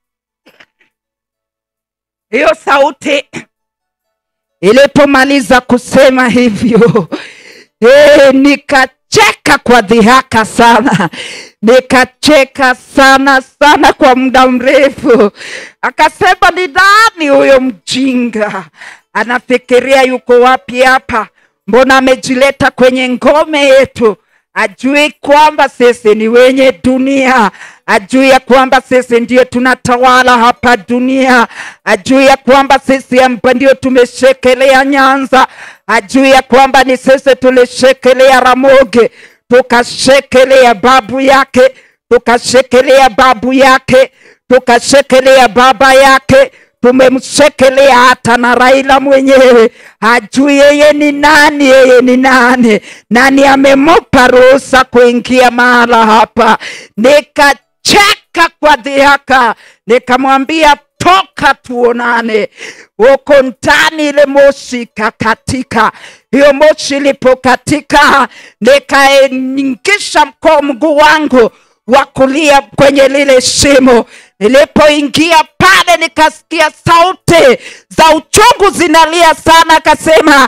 hiyo sauti ilipomaliza kusema hivyo e, nikacheka kwa dhihaka sana nikacheka sana sana kwa muda mrefu akasema ni nani huyo mjinga anafikiria yuko wapi hapa mbona amejileta kwenye ngome yetu ajui kwamba sisi ni wenye dunia ajui ya kwamba sisi ndio tunatawala hapa dunia ajui ya kwamba sisi hapa ndio tumeshekelea nyanza ajui ya kwamba ni sisi tulishekelea ramoge tukashekelea babu yake tukashekelea babu yake tukashekelea baba yake tumemshekelea hata na Raila mwenyewe hajui yeye ni nani, yeye ni nani, nani amempa ruhusa kuingia mahala hapa. Nikacheka kwa dhihaka, nikamwambia toka tuonane. Huko ndani ile moshi ikakatika. Hiyo moshi ilipokatika, nikaingisha mkoo mguu wangu wa kulia kwenye lile shimo. Nilipoingia pale, nikasikia sauti za uchungu zinalia sana, akasema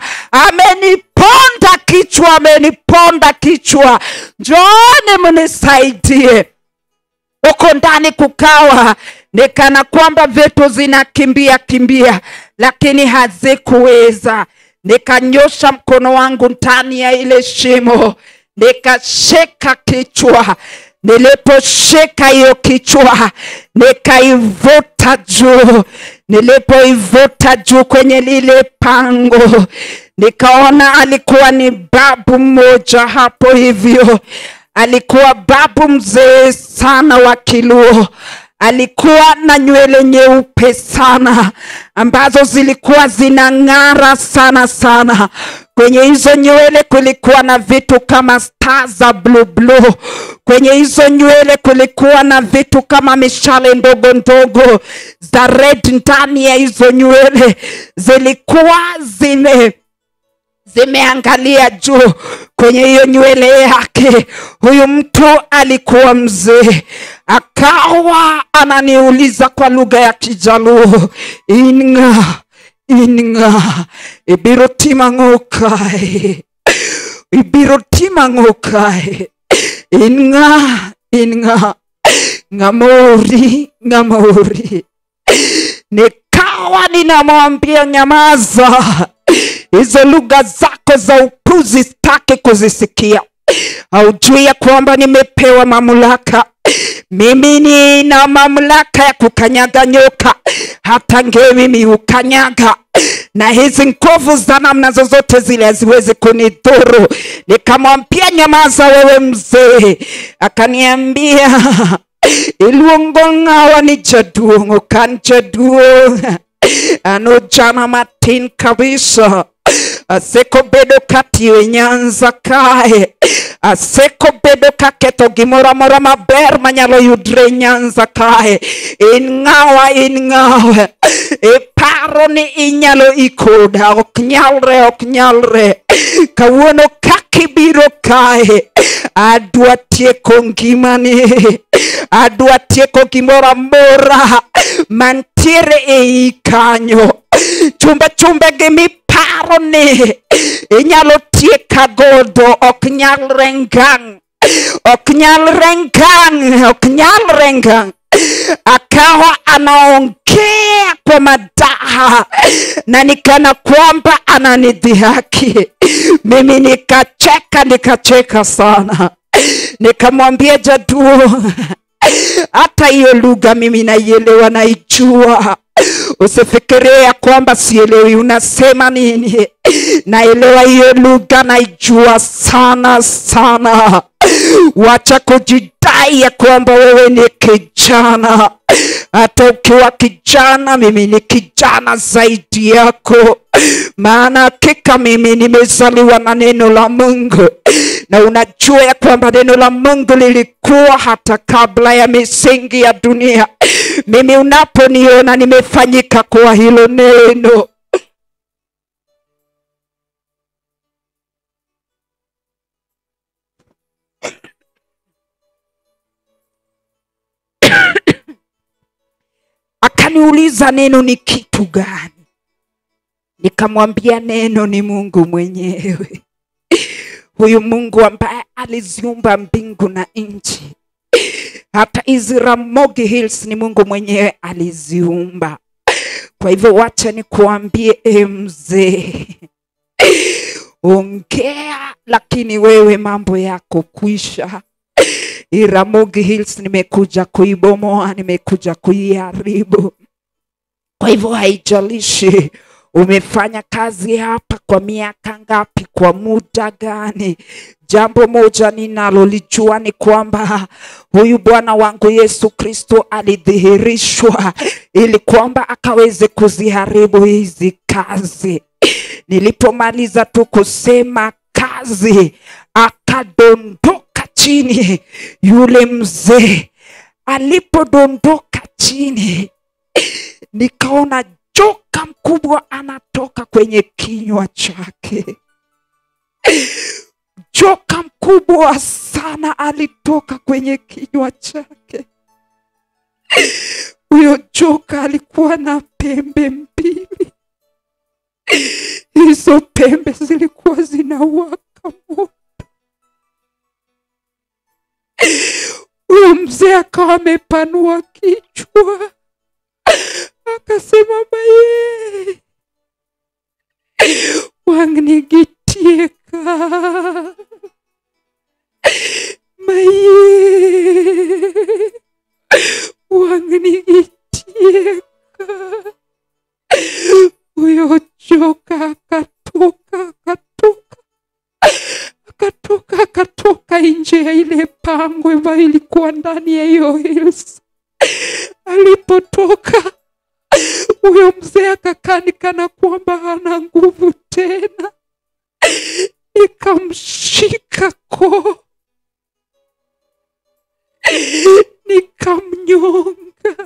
ameniponda kichwa, ameniponda kichwa, njooni mnisaidie huko ndani kukawa ni kana kwamba vitu zinakimbia kimbia, lakini hazikuweza. Nikanyosha mkono wangu ndani ya ile shimo, nikashika kichwa. Niliposhika hiyo kichwa, nikaivuta juu. Nilipoivuta juu kwenye lile pango, nikaona alikuwa ni babu mmoja hapo hivyo alikuwa babu mzee sana wa Kiluo. Alikuwa na nywele nyeupe sana ambazo zilikuwa zinang'ara sana sana. Kwenye hizo nywele kulikuwa na vitu kama staa za blue blue. Kwenye hizo nywele kulikuwa na vitu kama mishale ndogo ndogo za red ndani ya hizo nywele, zilikuwa zime zimeangalia juu kwenye hiyo nywele yake. Huyu mtu alikuwa mzee, akawa ananiuliza kwa lugha ya Kijaluo, inga inga ibiro timang'o kae ibiro timang'o kae inga inga ng'amori ng'amori nikawa ninamwambia nyamaza hizo lugha zako za upuzi sitaki kuzisikia haujui ya kwamba nimepewa mamlaka mimi nina mamlaka ya kukanyaga nyoka hata ngemi mimi hukanyaga na hizi nguvu za namna zozote zile haziwezi kunidhuru nikamwambia nyamaza wewe mzee akaniambia iluongo ng'awa ni jaduong' okan jaduong' ano jana matin kabisa asekobedo katiyo e nyanza kae asekobedo kaketho gimoro amora maber manyalo yudre e nyanza kae in ng'awa in ng'awa iparo ni inyalo ikoda ok nyalre ok nyalre kawuono kakibiro kae adwa tieko ngimani adwa tieko gimoro amora mantiere ei kanyo chumbe chumbe gi miparo ni inyalo tieka godo ok nyalre ngang' ok nyalre ngang' ok nyalre ngang' akawa anaongea kwa madaha na nikana kwamba ananidhihaki mimi nikacheka nikacheka sana nikamwambia Jaduo, hata hiyo lugha mimi naielewa, naijua. Usifikirie ya kwamba sielewi unasema nini. Naelewa hiyo lugha, naijua sana sana. Wacha kujidai ya kwamba wewe ni kijana. Hata ukiwa kijana, mimi ni kijana zaidi yako, maana hakika mimi nimezaliwa na neno la Mungu, na unajua ya kwamba neno la Mungu lilikuwa hata kabla ya misingi ya dunia. Mimi unaponiona nimefanyika kwa hilo neno. Akaniuliza neno ni kitu gani? Nikamwambia neno ni Mungu mwenyewe, huyu Mungu ambaye aliziumba mbingu na nchi. Hata hizi Ramogi Hills ni Mungu mwenyewe aliziumba. Kwa hivyo wacha nikuambie, e mzee, ongea, lakini wewe mambo yako kwisha. Hii Ramogi Hills nimekuja kuibomoa, nimekuja kuiharibu. Kwa hivyo haijalishi umefanya kazi hapa kwa miaka ngapi, kwa muda gani. Jambo moja ninalolijua ni kwamba huyu Bwana wangu Yesu Kristo alidhihirishwa ili kwamba akaweze kuziharibu hizi kazi. Nilipomaliza tu kusema kazi, akadondoka chini yule mzee. Alipodondoka chini, nikaona joka mkubwa anatoka kwenye kinywa chake. Joka mkubwa sana alitoka kwenye kinywa chake. Huyo joka alikuwa na pembe mbili, hizo pembe zilikuwa zinawaka moto. Huyo mzee akawa amepanua kichwa akasema, maye wangnigitieka maye wangnigitieka. Huyo joka akatoka akatoka akatoka akatoka nje ya ile pango ambayo ilikuwa ndani ya hiyo hills. Alipotoka huyo mzee akakaa ni kana kwamba hana nguvu tena, nikamshika koo, nikamnyonga,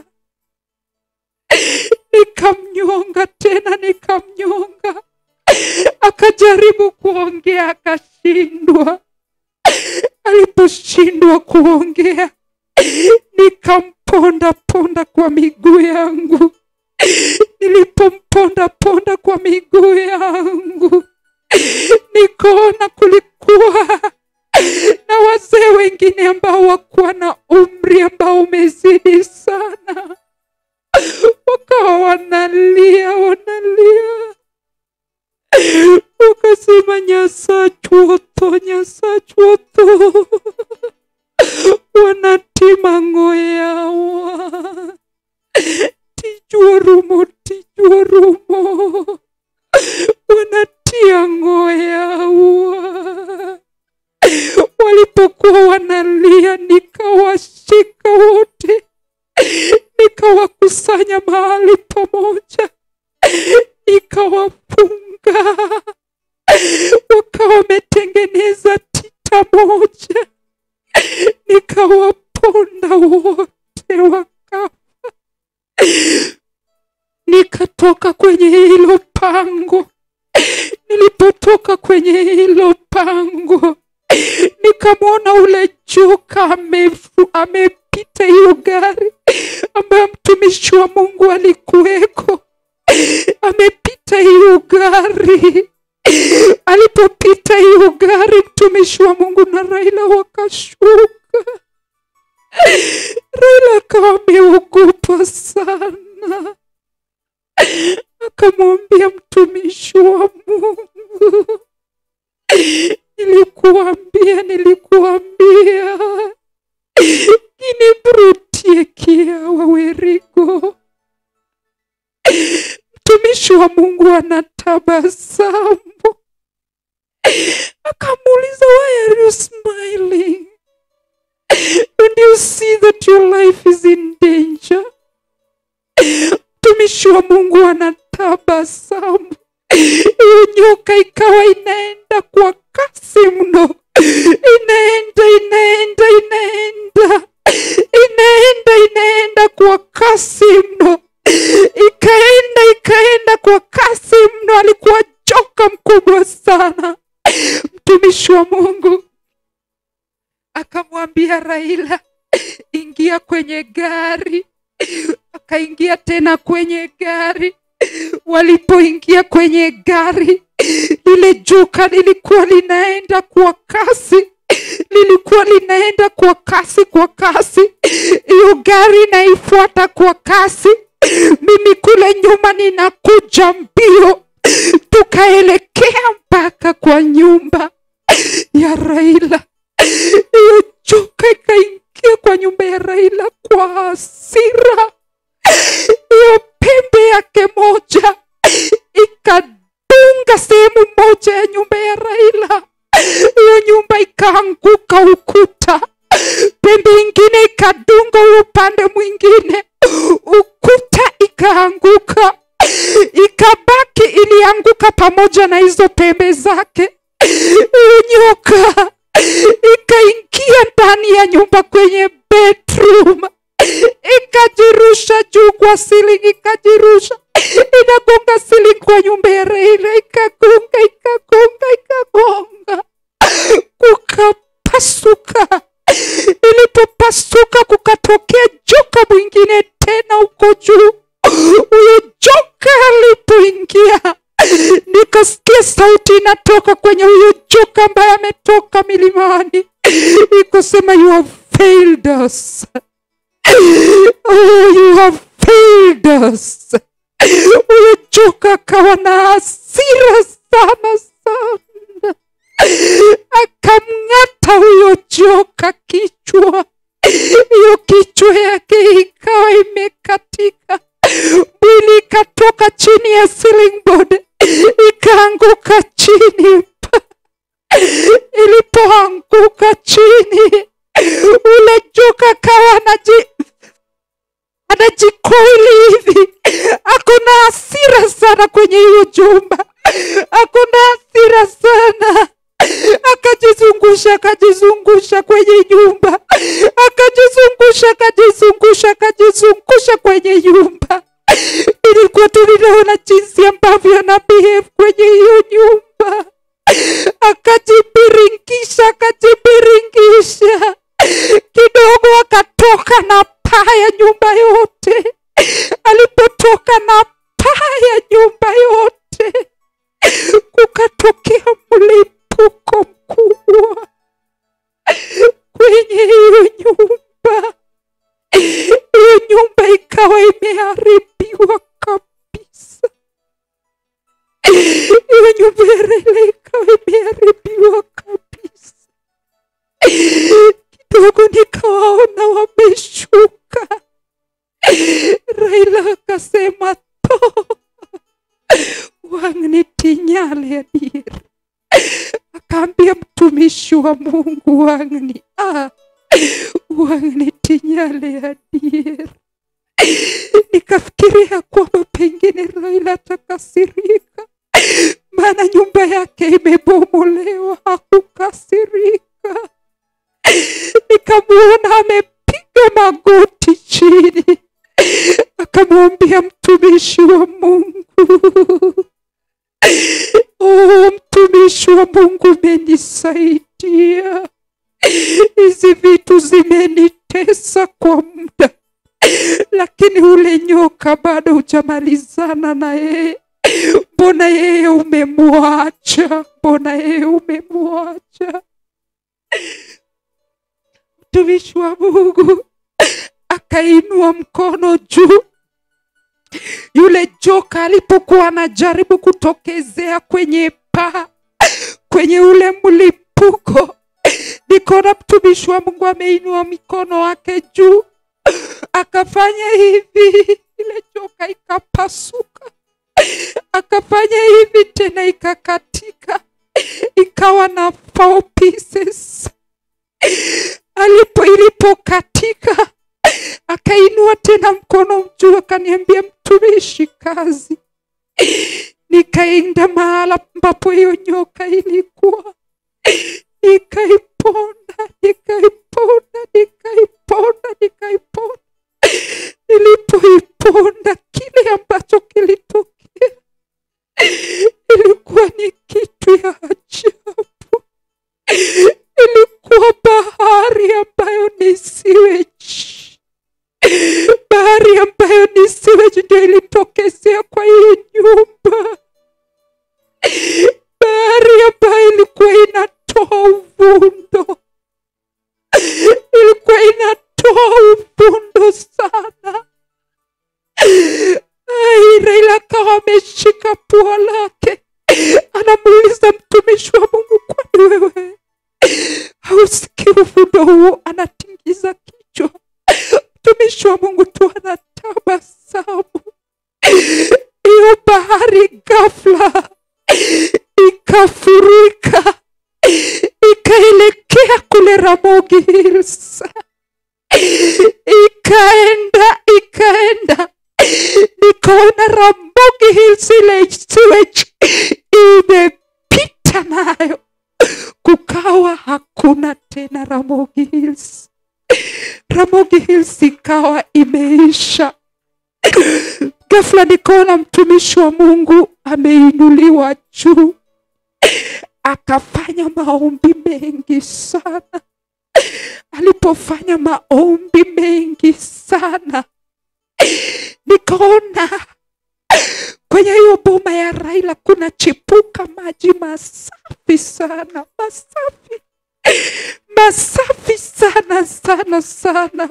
nikamnyonga tena, nikamnyonga. Akajaribu kuongea akashindwa. Aliposhindwa kuongea, nikamponda ponda kwa miguu yangu. Nilipomponda ponda kwa miguu yangu, nikaona kulikuwa na wazee wengine ambao wakuwa na umri ambao umezidi sana, wakawa wanalia wanalia, wakasema nyasachuotho nyasachuotho wanatima ng'oyawa tijuorumo tijuorumo wanatia ng'oyawa walipokuwa wanalia nikawashika wote nikawakusanya mahali pamoja nikawafunga wakawa wametengeneza tita moja nikawaponda wote wakafa nikatoka kwenye hilo pango nilipotoka kwenye hilo pango nikamwona ule joka amefu- amepita hiyo gari ambayo mtumishi wa mungu alikuweko amepita hiyo gari alipopita hiyo gari mtumishi wa mungu na raila wakashuka raila akawa ameogopa sana akamwambia mtumishi wa mungu nilikuambia nilikuambia wa mungu anatabasamu akamuuliza why are you smiling don't you see that your life is in danger mtumishi wa mungu anatabasamu hiyo nyoka ikawa inaenda kwa kasi mno inaenda inaenda inaenda inaenda inaenda kwa kasi mno ikaenda ikaenda kwa kasi mno alikuwa joka mkubwa sana mtumishi wa mungu akamwambia raila ingia kwenye gari akaingia tena kwenye gari walipoingia kwenye gari lile joka lilikuwa linaenda kwa kasi lilikuwa linaenda kwa kasi kwa kasi hiyo gari inaifuata kwa kasi mimi kule nyuma ninakuja mbio tukaelekea mpaka kwa nyumba ya raila hiyo joka ikaingia kwa nyumba ya raila kwa hasira hiyo pembe yake moja ikadunga sehemu moja ya nyumba ya raila hiyo nyumba ikaanguka ukuta pembe ingine ikadunga huyo upande mwingine ukuta ikaanguka ikabaki ilianguka pamoja na hizo pembe zake hiyo nyoka ikaingia ndani ya nyumba kwenye bedroom ikajirusha juu kwa silingi ikajirusha inagonga silingi kwa nyumba ya Raila ikagonga ikagonga ikagonga kukapasuka ilipopasuka kukatokea joka mwingine tena huko juu huyo joka alipoingia nikasikia sauti inatoka kwenye huyo joka ambaye ametoka milimani ikosema you have failed us oh, you have failed us huyo joka akawa na hasira sana sana akamng'ata huyo joka kichwa hiyo kichwa yake ikawa imekatika mwili ikatoka chini ya ceiling board ikaanguka chini ilipoanguka chini ule joka kawa anaji anajikoili hivi ako na hasira sana kwenye hiyo jumba ako na hasira sana akajizungusha akajizungusha kwenye nyumba akajizungusha akajizungusha akajizungusha kwenye nyumba ilikuwa tu ninaona jinsi ambavyo ana behave kwenye hiyo nyumba akajibiringisha akajibiringisha kidogo akatoka na paa ya nyumba yote alipotoka na paa ya nyumba yote kukatokea mlipuko mkubwa kwenye hiyo nyumba hiyo nyumba ikawa imeharibiwa kabisa hiyo nyumba ya Raila ikawa imeharibiwa kabisa kidogo nikawaona wameshuka Raila akasema to wang' ni tinyale adier akaambia mtumishi wa mungu wang' ni ah, wang' ni tinyale adier nikafikiria kwamba pengine Raila atakasirika maana nyumba yake imebomolewa hakukasirika nikamwona amepiga magoti chini akamwambia mtumishi wa mungu oh mtumishi wa mungu umenisaidia hizi vitu zimenitesa kwa muda lakini ule nyoka bado hujamalizana na yeye mbona yeye umemwacha mbona yeye umemwacha mtumishi wa mungu akainua mkono juu yule joka alipokuwa anajaribu kutokezea kwenye paa kwenye ule mlipuko nikaona mtumishi wa mungu ameinua mikono wake juu akafanya hivi ile joka ikapasuka akafanya hivi tena ikakatika ikawa na four pieces alipo ilipokatika akainua tena mkono juu akaniambia mtumishi kazi nikaenda mahala ambapo hiyo nyoka ilikuwa nikaiponda nikaiponda nikaiponda nikaiponda nilipoiponda kile ambacho kilitokea ilikuwa ni kitu ya ajabu ilikuwa bahari ambayo ni sewage bahari ambayo ni sewage ndio ilitokezea kwa hiyo nyumba bahari ambayo ilikuwa inatoa uvundo ilikuwa inatoa uvundo sana Ai, Raila akawa ameshika pua lake anamuuliza mtumishi wa Mungu, kwani wewe hausikii uvundo huo? Anatingiza kichwa. Mtumishi wa Mungu tu anatabasamu. Hiyo bahari ghafla ikafurika ikaelekea kule Ramogi Hills, ikaenda ikaenda, nikaona Ramogi Hills ile sewage imepita nayo, kukawa hakuna tena Ramogi Hills. Ramogi Hills ikawa imeisha. Ghafla nikaona mtumishi wa Mungu ameinuliwa juu, akafanya maombi mengi sana. Alipofanya maombi mengi sana, nikaona kwenye hiyo boma ya Raila kuna chipuka maji masafi sana, masafi masafi sana sana sana.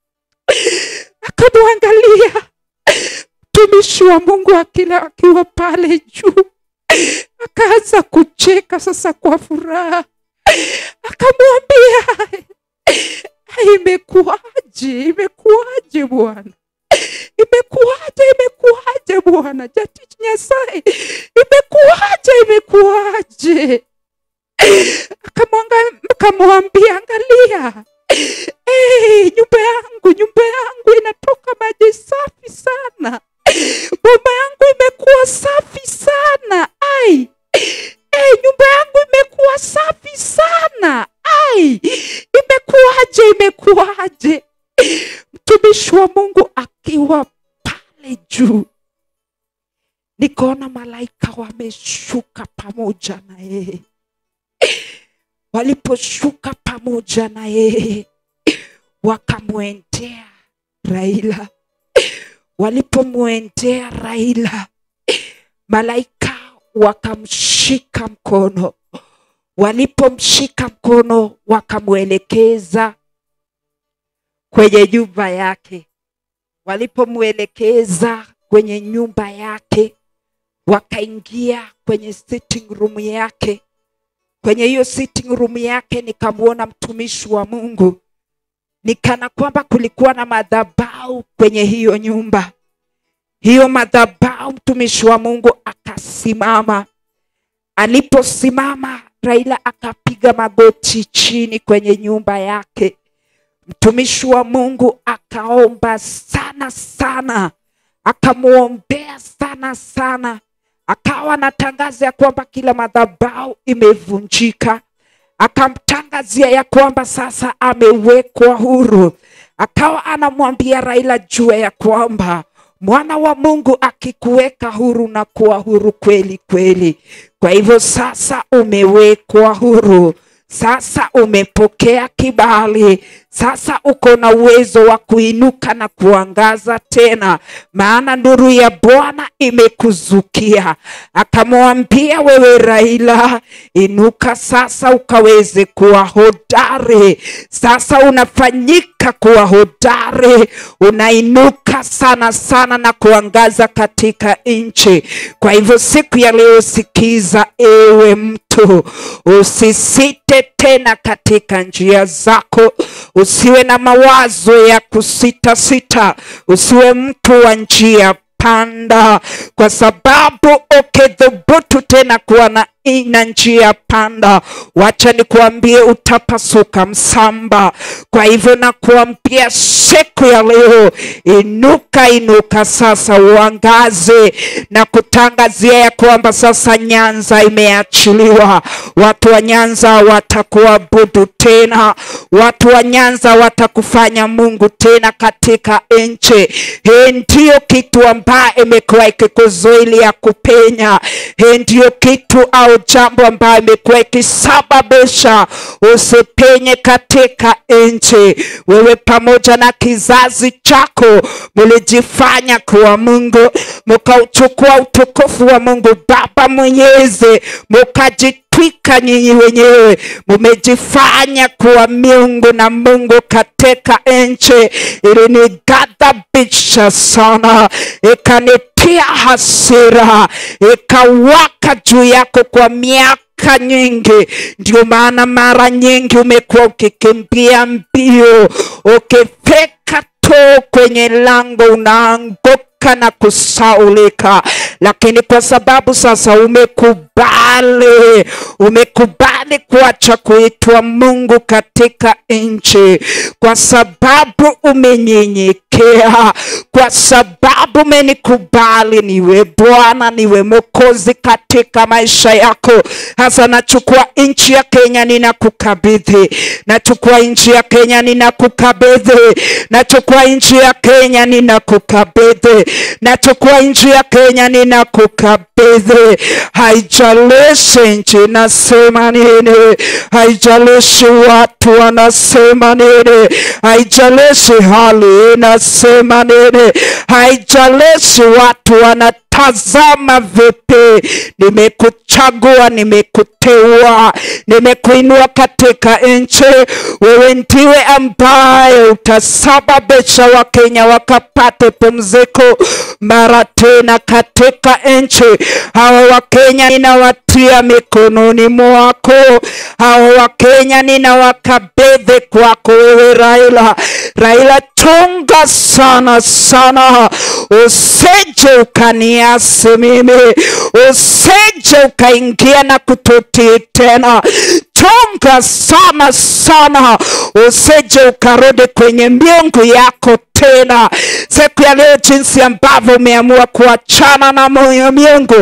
Akamwangalia mtumishi wa Mungu akila akiwa pale juu, akaanza kucheka sasa kwa furaha, akamwambia "Ai, imekuwaje? Imekuwaje bwana? Imekuwaje? Imekuwaje bwana? Jatich Nyasaye, imekuwaje? Imekuwaje? Akamwanga- akamwambia angalia, hey, nyumba yangu nyumba yangu inatoka maji safi sana, boma yangu imekuwa safi sana ai hey, nyumba yangu imekuwa safi sana ai, imekuwaje? Imekuwaje? Mtumishi wa Mungu akiwa pale juu, nikaona malaika wameshuka pamoja na yeye waliposhuka pamoja na yeye wakamwendea Raila. Walipomwendea Raila, malaika wakamshika mkono. Walipomshika mkono, wakamwelekeza kwenye nyumba yake. Walipomwelekeza kwenye nyumba yake, wakaingia kwenye sitting room yake kwenye hiyo sitting room yake nikamwona mtumishi wa Mungu, nikana kwamba kulikuwa na madhabahu kwenye hiyo nyumba. Hiyo madhabahu, mtumishi wa Mungu akasimama. Aliposimama, Raila akapiga magoti chini kwenye nyumba yake. Mtumishi wa Mungu akaomba sana sana, akamwombea sana sana akawa anatangaza ya kwamba kila madhabahu imevunjika, akamtangazia ya kwamba sasa amewekwa huru. Akawa anamwambia Raila jua ya kwamba mwana wa Mungu akikuweka huru na kuwa huru kweli kweli. Kwa hivyo sasa umewekwa huru, sasa umepokea kibali, sasa uko na uwezo wa kuinuka na kuangaza tena, maana nuru ya Bwana imekuzukia. Akamwambia wewe Raila, inuka sasa ukaweze kuwa hodari. Sasa unafanyika kuwa hodari, unainuka sana sana na kuangaza katika nchi. Kwa hivyo siku ya leo, sikiza ewe mtu, usisite tena katika njia zako, usiwe na mawazo ya kusita sita, usiwe mtu wa njia panda kwa sababu ukidhubutu tena kuwa na ina njia panda wacha nikuambie utapasuka msamba kwa hivyo nakuambia siku ya leo inuka inuka sasa uangaze na kutangazia ya kwamba sasa nyanza imeachiliwa watu wa nyanza watakuabudu tena watu wa nyanza watakufanya mungu tena katika nchi hii ndiyo kitu ambayo imekuwa ikikuzuilia kupenya hii ndiyo kitu au jambo ambayo imekuwa ikisababisha usipenye katika nchi wewe pamoja na kizazi chako mlijifanya kuwa mungu mkauchukua utukufu wa mungu baba mwenyezi mukajitwika nyinyi wenyewe mumejifanya kuwa miungu na mungu katika nchi ilinighadhabisha sana ikanitia hasira ikawaka juu yako kwa miaka nyingi ndio maana mara nyingi umekuwa ukikimbia mbio ukifika tu kwenye lango unaanguka na kusaulika lakini kwa sababu sasa umekubali umekubali kuacha kuitwa mungu katika nchi kwa sababu umenyenyekea kwa sababu umenikubali niwe bwana niwe mokozi katika maisha yako hasa nachukua nchi ya kenya ninakukabidhi nachukua nchi ya kenya ninakukabidhi nachukua nchi ya kenya ninakukabidhi nachukua nchi ya kenya ninakukabidhi haijalishi nchi nasema nini haijalishi watu wanasema nini haijalishi hali inasema nini haijalishi watu wanatazama vipi nimekuchagua nimekuteua nimekuinua katika nchi wewe ndiwe ambaye utasababisha wakenya wakapate pumziko mara tena katika nchi hawa wakenya ninawatia mikononi mwako hawa wakenya ninawakabidhi kwako wewe raila raila chunga sana sana usije ukaniasi mimi usije ukaingia na kututii tena chunga sana sana usije ukarudi kwenye miungu yako tena siku ya leo jinsi ambavyo umeamua kuachana na moyo miungu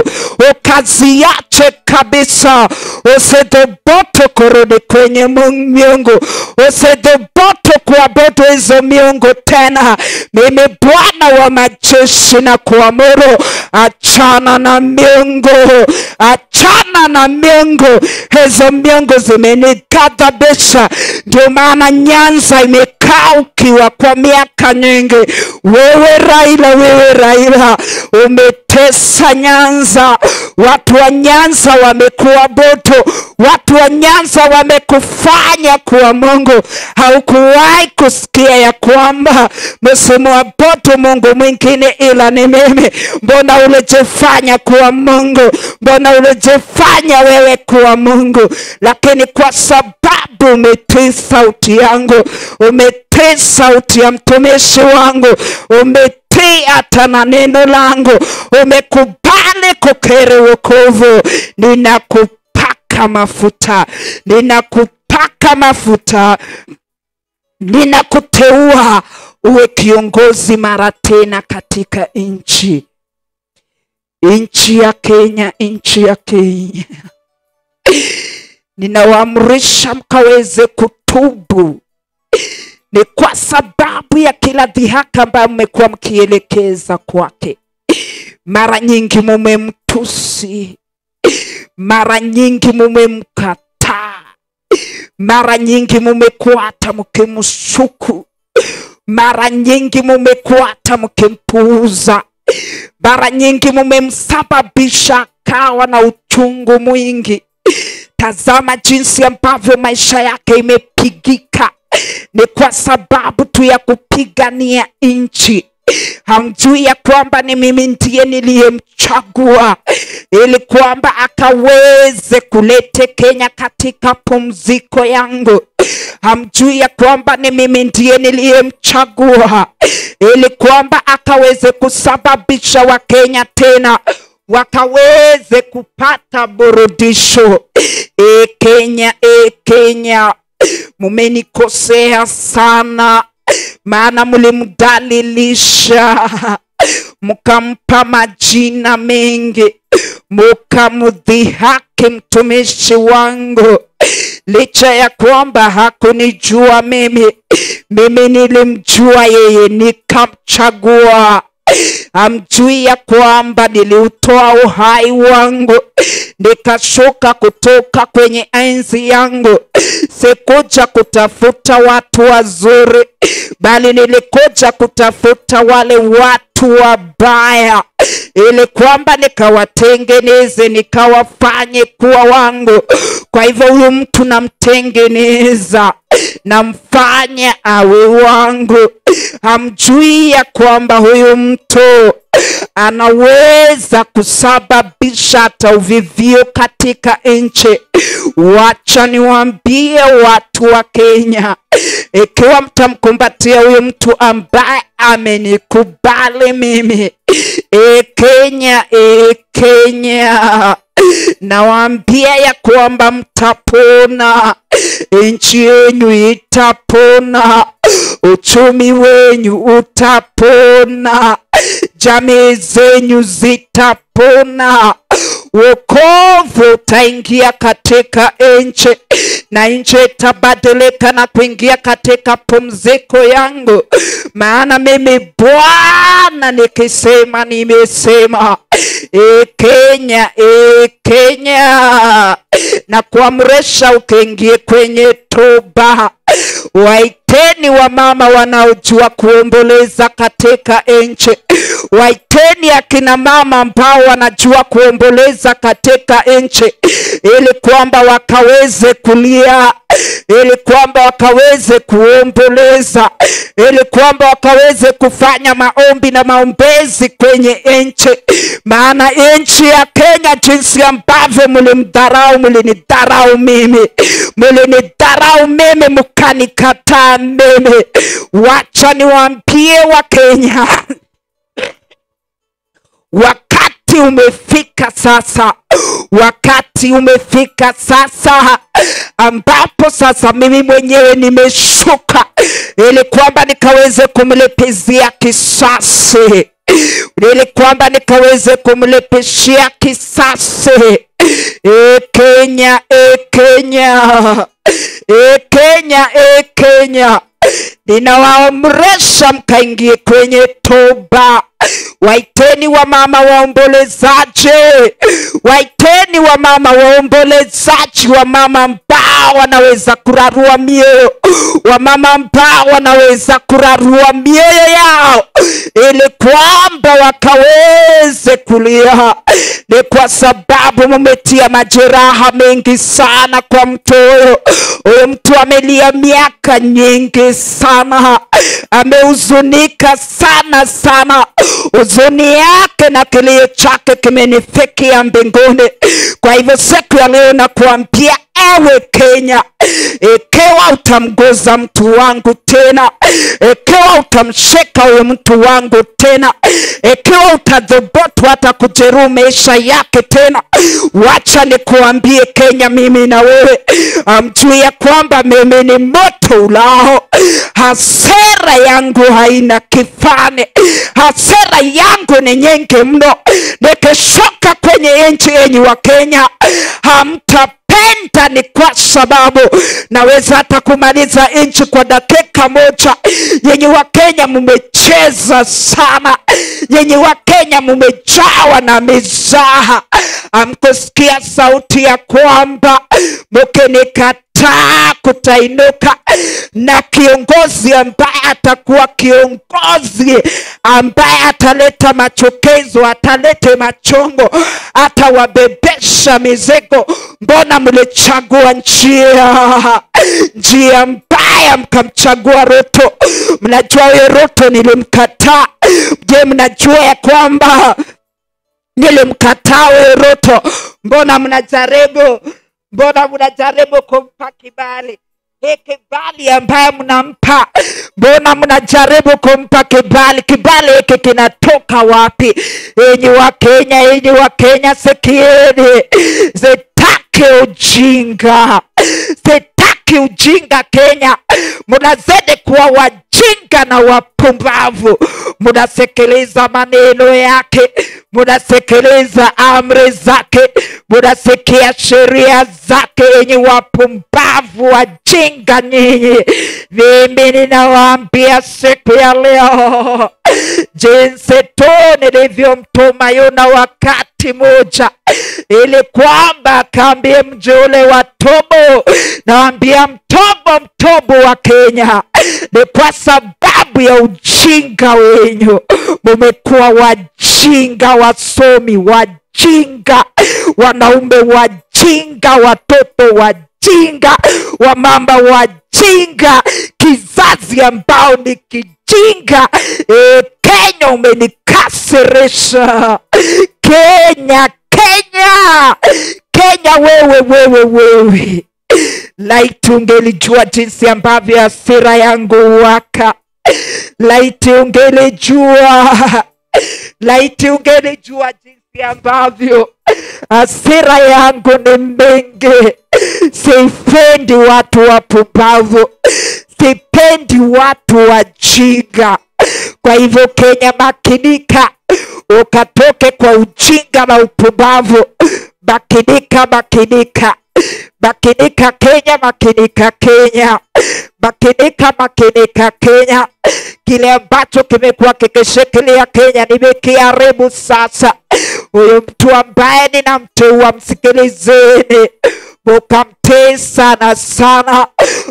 ukaziache kabisa usidhubutu kurudi kwenye mu- miungu usidhubutu kuabudu hizo miungu tena mimi bwana wa majeshi na kuamuru achana na miungu achana na miungu hizo miungu zimenighadhabisha ndio maana nyanza imekaa ukiwa kwa miaka nyingi wewe raila wewe raila umetesa nyanza watu wa nyanza wamekuabudu watu wa nyanza wamekufanya kuwa mungu haukuwahi kusikia ya kwamba msimwabudu mungu mwingine ila ni mimi mbona ulijifanya kuwa mungu mbona ulijifanya wewe kuwa mungu lakini kwa sababu umetii sauti yangu umetii sauti ya mtumishi wangu umetii hata na neno langu umekubali kukiri wokovu ninakupaka mafuta ninakupaka mafuta ninakuteua uwe kiongozi mara tena katika nchi nchi ya kenya nchi ya kenya ninawaamrisha mkaweze kutubu ni kwa sababu ya kila dhihaka ambayo mmekuwa mkielekeza kwake mara nyingi mumemtusi mara nyingi mumemkataa mara nyingi mumekuwa hata mkimshuku mara nyingi mumekuwa hata mkimpuuza mara nyingi mumemsababisha akawa na uchungu mwingi tazama jinsi ambavyo maisha yake imepigika ni kwa sababu tu ya kupigania nchi hamjui ya kwamba ni mimi ndiye niliyemchagua ili kwamba akaweze kulete Kenya katika pumziko yangu. Hamjui ya kwamba ni mimi ndiye niliyemchagua ili kwamba akaweze kusababisha Wakenya tena wakaweze kupata burudisho. E Kenya, e Kenya, mumenikosea sana, maana mlimdhalilisha mkampa majina mengi, mukamdhihaki mtumishi wangu, licha ya kwamba hakunijua mimi. Mimi nilimjua yeye, nikamchagua. Hamjui ya kwamba niliutoa uhai wangu nikashuka kutoka kwenye enzi yangu. Sikuja kutafuta watu wazuri, bali nilikuja kutafuta wale watu wabaya, ili kwamba nikawatengeneze, nikawafanye kuwa wangu. Kwa hivyo huyu mtu namtengeneza namfanya awe wangu. Hamjui ya kwamba huyu mtu anaweza kusababisha hata uvivio katika nchi. Wacha niwaambie watu wa Kenya, ikiwa mtamkumbatia huyu mtu ambaye amenikubali mimi, e Kenya, e Kenya, nawaambia ya kwamba mtapona, nchi yenyu itapona, uchumi wenyu utapona, jamii zenyu zitapona, wokovu utaingia katika nchi na nchi itabadilika na kuingia katika pumziko yangu, maana mimi Bwana nikisema nimesema. E Kenya, e Kenya, na kuamrisha ukiingie kwenye toba. Waiteni wamama wanaojua kuomboleza katika nchi. Waiteni akina mama ambao wanajua kuomboleza katika nchi, ili kwamba wakaweze kulia, ili kwamba wakaweze kuomboleza, ili kwamba wakaweze kufanya maombi na maombezi kwenye nchi. Maana nchi ya Kenya, jinsi ambavyo mlimdharau, mlinidharau mimi, mlinidharau mimi, mkanikataa mimi. Wacha niwaambie Wakenya, wakati umefika sasa, wakati umefika sasa ambapo sasa mimi mwenyewe nimeshuka ili kwamba nikaweze kumlipizia kisasi, ili kwamba nikaweze kumlipishia kisasi. E Kenya, e Kenya, e Kenya, e Kenya, ninawaamrisha mkaingie kwenye toba. Waiteni wamama waombolezaji, waiteni wamama waombolezaji, wamama ambao wanaweza kurarua mioyo, wamama ambao wanaweza kurarua mioyo yao, ili kwamba wakaweze kulia. Ni kwa sababu mumetia majeraha mengi sana kwa mtu huyo. Huyo mtu amelia miaka nyingi sana, amehuzunika sana sana huzuni yake na kilio chake kimenifikia mbinguni. Kwa hivyo siku ya leo nakuambia ewe Kenya, ikiwa utamguza mtu wangu tena, ikiwa utamshika huyo mtu wangu tena, ikiwa utadhubutu hata kujeruhi maisha yake tena, wacha nikuambie Kenya, mimi na wewe amjui ya kwamba mimi ni moto ulao. Hasira yangu haina kifani, hasira yangu ni nyingi mno. Nikishuka kwenye nchi yenyu wa Kenya hamta penda ni kwa sababu naweza hata kumaliza nchi kwa dakika moja. Yenye Wakenya mumecheza sana, yenye Wakenya mumejawa na mizaha. Amkusikia sauti ya kwamba mkinikataa kutainuka na kiongozi ambaye atakuwa kiongozi ambaye ataleta machukizo, atalete machongo, atawabebesha mizigo. Mbona mlichagua njia njia mbaya mbaya mkamchagua Ruto. Mnajua huyo Ruto nilimkataa. Je, mnajua ya kwamba nilimkataa huyo Ruto? Mbona mnajaribu, mbona mnajaribu kumpa kibali hii kibali ambaye mnampa, mbona mnajaribu kumpa kibali? Kibali hiki kinatoka wapi? Enyi wa Kenya, enyi wa Kenya, sikieni, sitaki ujinga, sitaki ujinga Kenya. Mnazidi kuwa wajinga na wapumbavu, mnasikiliza maneno yake, mnasikiliza amri zake, mnasikia sheria zake, yenye wapumbavu wajinga nyinyi. Mimi ninawaambia siku ya leo, jinsi tu nilivyomtuma Yona wakati moja, ili kwamba akaambie mji ule wa Tobo, naambia mtobo mtobo wa Kenya, ni kwa sababu ya ujinga wenyu. Mumekuwa wajinga, wasomi wajinga, wanaume wajinga, watoto wajinga, wamama wajinga, kizazi ambao ni kijinga. E, Kenya umenikasirisha. Kenya, Kenya, Kenya, wewe wewe wewe laiti ungelijua jinsi ambavyo hasira yangu waka, laiti ungelijua, laiti ungelijua jinsi ambavyo hasira yangu ni mengi. Sipendi watu wapumbavu, sipendi watu wajinga. Kwa hivyo Kenya, makinika, ukatoke kwa ujinga na upumbavu. Makinika, makinika makinika Kenya, makinika Kenya, makinika, makinika Kenya. Kile ambacho kimekuwa kikishikilia Kenya nimekiharibu sasa. Huyu mtu ambaye ninamteua, msikilizeni, mukamtii sana sana,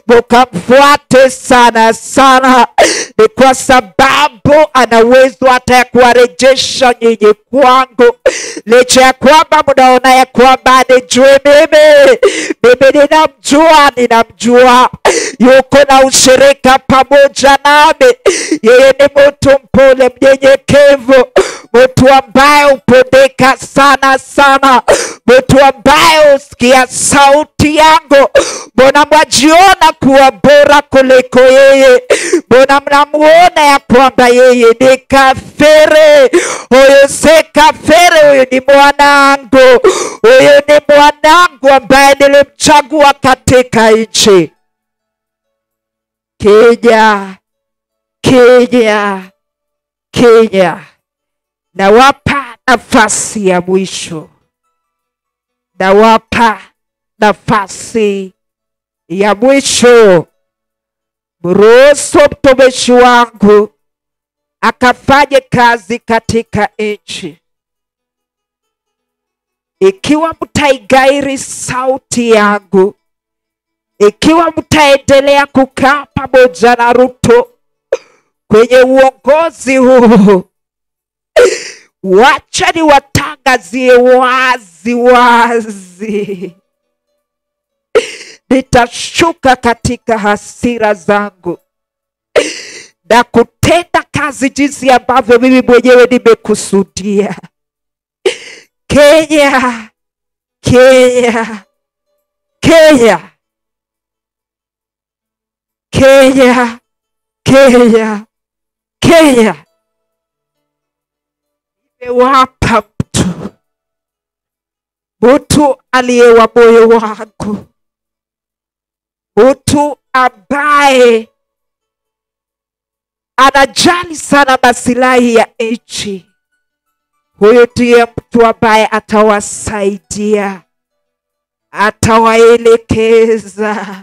mukamfuate sana sana, ni kwa sababu ana uwezo hata ya kuwarejesha nyinyi kwangu, licha ya kwamba mnaona ya kwamba nijue mimi mimi ninamjua, ninamjua, yuko na ushirika pamoja nami. Yeye ni mtu mpole, mnyenyekevu, mtu ambaye hupendeka sana sana, mtu ambaye husikia sauti yangu. Mbona mwajiona kuwa bora kuliko yeye? Mbona mnamuona ya kwamba yeye ni kafiri? Huyu si kafiri, huyu ni mwanangu, huyu ni mwanangu ambaye nilimchagua katika nchi. Kenya, Kenya, Kenya, nawapa nafasi ya mwisho, nawapa nafasi ya mwisho. Mruhusu mtumishi wangu akafanye kazi katika nchi. Ikiwa mtaigairi sauti yangu, ikiwa mtaendelea kukaa pamoja na Ruto kwenye uongozi huu, wacha niwatangazie wazi wazi, nitashuka katika hasira zangu na kutenda kazi jinsi ambavyo mimi mwenyewe nimekusudia. Kenya, Kenya, Kenya, Kenya, Kenya, Kenya, nimewapa mtu mtu aliye wa moyo wangu, mtu ambaye anajali sana masilahi ya nchi. Huyu ndiye mtu ambaye atawasaidia, atawaelekeza,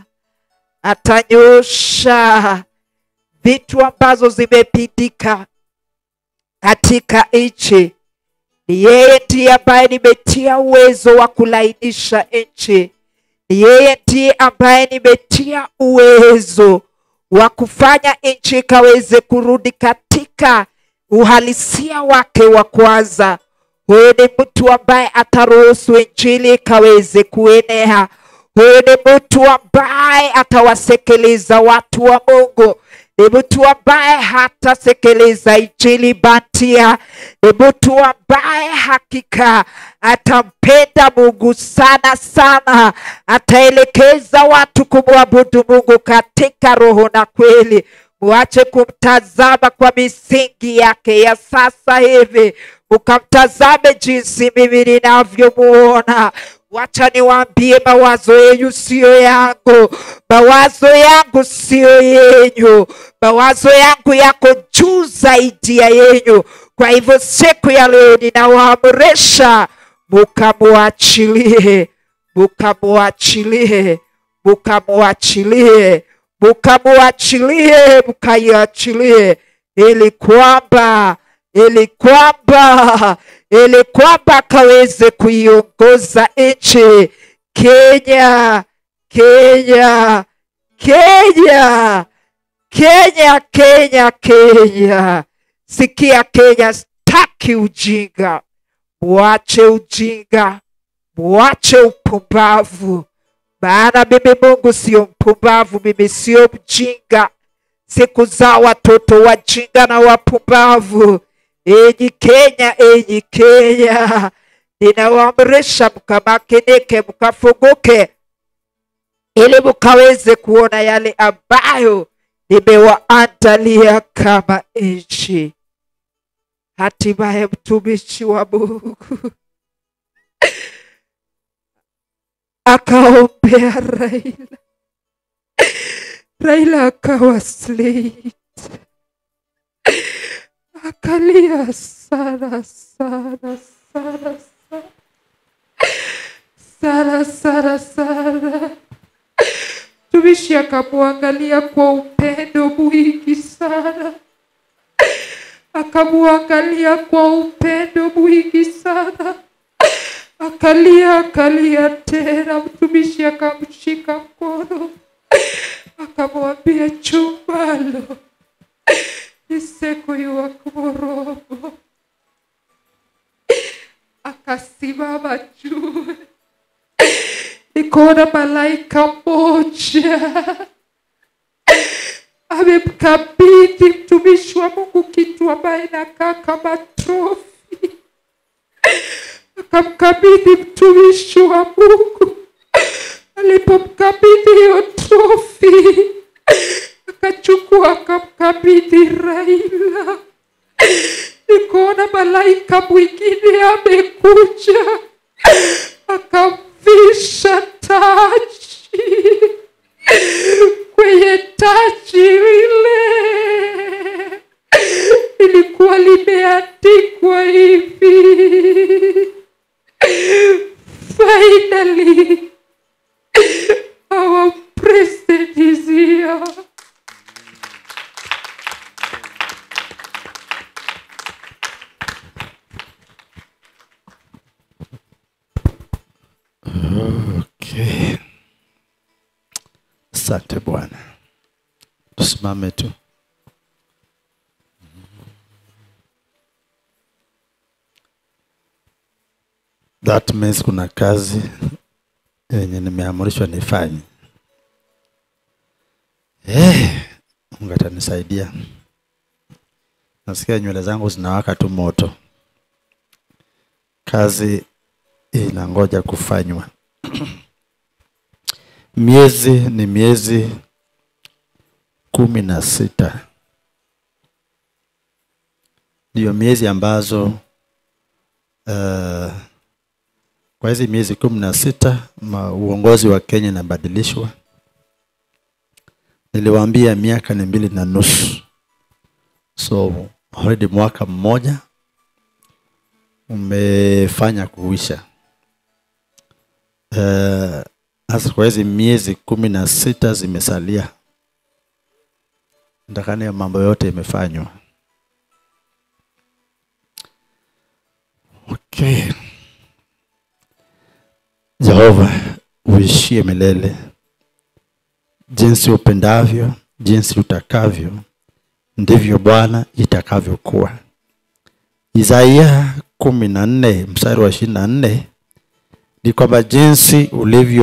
atanyosha vitu ambazo zimepindika katika nchi. Ni yeye ndiye ambaye nimetia uwezo wa kulainisha nchi. Ni yeye ndiye ambaye nimetia uwezo wa kufanya nchi ikaweze kurudi katika uhalisia wake wa kwanza. Huyu ni mtu ambaye ataruhusu injili ikaweze kuenea. huyu ni mtu ambaye atawasekeleza watu wa mungu ni mtu ambaye hatasekeleza injili bandia ni mtu ambaye hakika atampenda mungu sana sana ataelekeza watu kumwabudu mungu katika roho na kweli muache kumtazama kwa misingi yake ya sasa hivi ukamtazame jinsi mimi ninavyomuona wacha niwaambie mawazo yenyu siyo yangu mawazo yangu siyo yenyu mawazo yangu yako juu zaidi ya yenyu kwa hivyo siku ya leo ninawaamrisha mukamwachilie mukamwachilie mukamwachilie mukamwachilie mukaiachilie ili kwamba ili kwamba ili kwamba akaweze kuiongoza nchi Kenya, Kenya, Kenya, Kenya, Kenya, Kenya. Sikia Kenya, staki ujinga, mwache ujinga, mwache upumbavu, maana mimi Mungu sio mpumbavu, mimi sio mjinga. Siku za watoto wajinga na wapumbavu. Enyi Kenya, enyi Kenya, ninawaamrisha mkamakinike, mkafunguke, ili mkaweze kuona yale ambayo nimewaandalia kama nchi. Hatimaye mtumishi wa Mungu akaombea Raila, Raila akawa slate akalia sana sana sana sana sana sana. Mtumishi akamwangalia kwa upendo mwingi sana, akamwangalia kwa upendo mwingi sana, akalia akalia tena. Mtumishi akamshika mkono, akamwambia chumbalo nisekuiwa kumorogo akasimama juu nikaona malaika moja amemkabidhi mtumishi wa mungu kitu ambaye nakaa kama trofi akamkabidhi mtumishi wa mungu alipomkabidhi hiyo trofi akachukua akamkabidhi Raila. Nikaona malaika mwingine amekuja akamvisha taji. Kwenye taji lile ilikuwa limeandikwa hivi, finally our president is here. Okay. Asante Bwana, tusimame tu. That means kuna kazi yenye nimeamrishwa nifanye. Eh, Mungu atanisaidia. Nasikia nywele zangu zinawaka tu moto. Kazi inangoja kufanywa. miezi ni miezi kumi na sita ndiyo miezi ambazo uh, kwa hizi miezi kumi na sita ma- uongozi wa Kenya inabadilishwa. Niliwaambia miaka ni mbili na nusu, so already mwaka mmoja umefanya kuisha. Eh, Sasa kwa hizi miezi kumi na sita zimesalia, ndakani ya mambo yote imefanywa. Okay. Jehova, uishie milele, jinsi upendavyo, jinsi utakavyo, ndivyo Bwana itakavyokuwa. Isaia kumi na nne mstari wa ishirini na nne ni kwamba jinsi ulivyotaka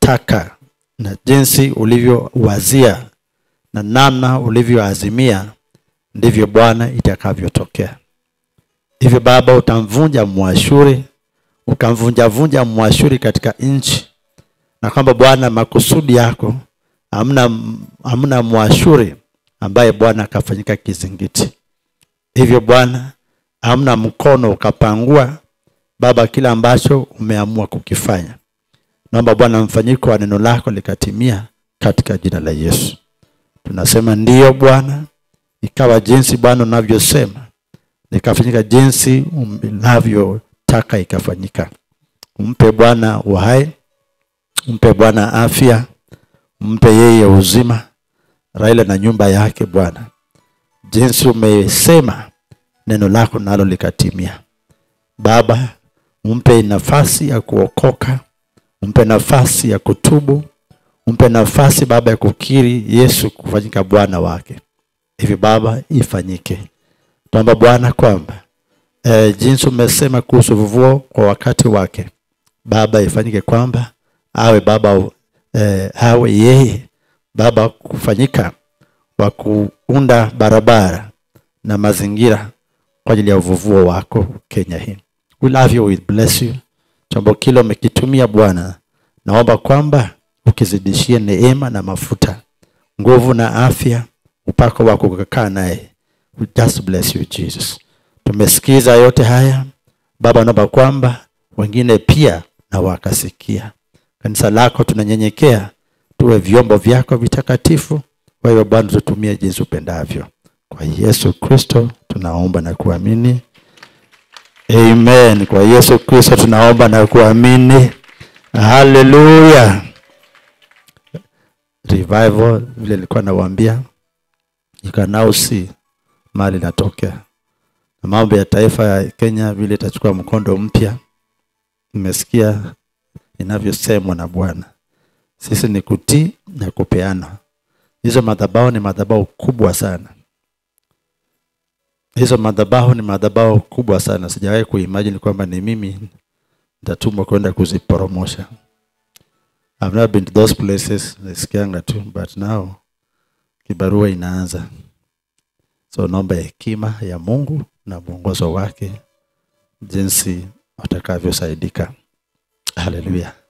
ulivyotaka na jinsi ulivyowazia na namna ulivyoazimia ndivyo bwana itakavyotokea hivyo baba utamvunja mwashuri ukamvunjavunja mwashuri katika nchi na kwamba bwana makusudi yako hamna hamna mwashuri ambaye bwana akafanyika kizingiti hivyo bwana hamna mkono ukapangua baba kile ambacho umeamua kukifanya naomba bwana mfanyiko wa neno lako likatimia katika jina la yesu tunasema ndiyo bwana ikawa jinsi bwana unavyosema likafanyika jinsi unavyotaka ikafanyika umpe bwana uhai umpe bwana afya umpe yeye uzima raila na nyumba yake bwana jinsi umesema neno lako nalo likatimia baba umpe nafasi ya kuokoka umpe nafasi ya kutubu umpe nafasi baba ya kukiri yesu kufanyika bwana wake hivi baba ifanyike tuomba bwana kwamba e, jinsi umesema kuhusu vuvuo kwa wakati wake baba ifanyike kwamba awe baba e, awe yeye baba kufanyika wa kuunda barabara na mazingira kwa ajili ya uvuvuo wako kenya hii we love you we bless you chombo kile umekitumia bwana naomba kwamba ukizidishie neema na mafuta nguvu na afya upako wako kukaa naye we just bless you jesus tumesikiza yote haya baba naomba kwamba wengine pia na wakasikia kanisa lako tunanyenyekea tuwe vyombo vyako vitakatifu kwa hiyo bwana tutumie jinsi upendavyo kwa yesu kristo tunaomba na kuamini amen kwa yesu kristo tunaomba na kuamini haleluya revival vile nilikuwa nawaambia you can now see mali inatokea na mambo ya taifa ya kenya vile itachukua mkondo mpya nimesikia inavyosemwa na bwana sisi ni kutii na kupeana hizo madhabahu ni madhabahu kubwa sana hizo madhabahu ni madhabahu kubwa sana sijawahi kuimagine kwamba ni mimi nitatumwa kwenda kuziporomosha I've never been to those places nasikianga tu but now kibarua inaanza so naomba hekima ya mungu na mwongozo wake jinsi watakavyosaidika haleluya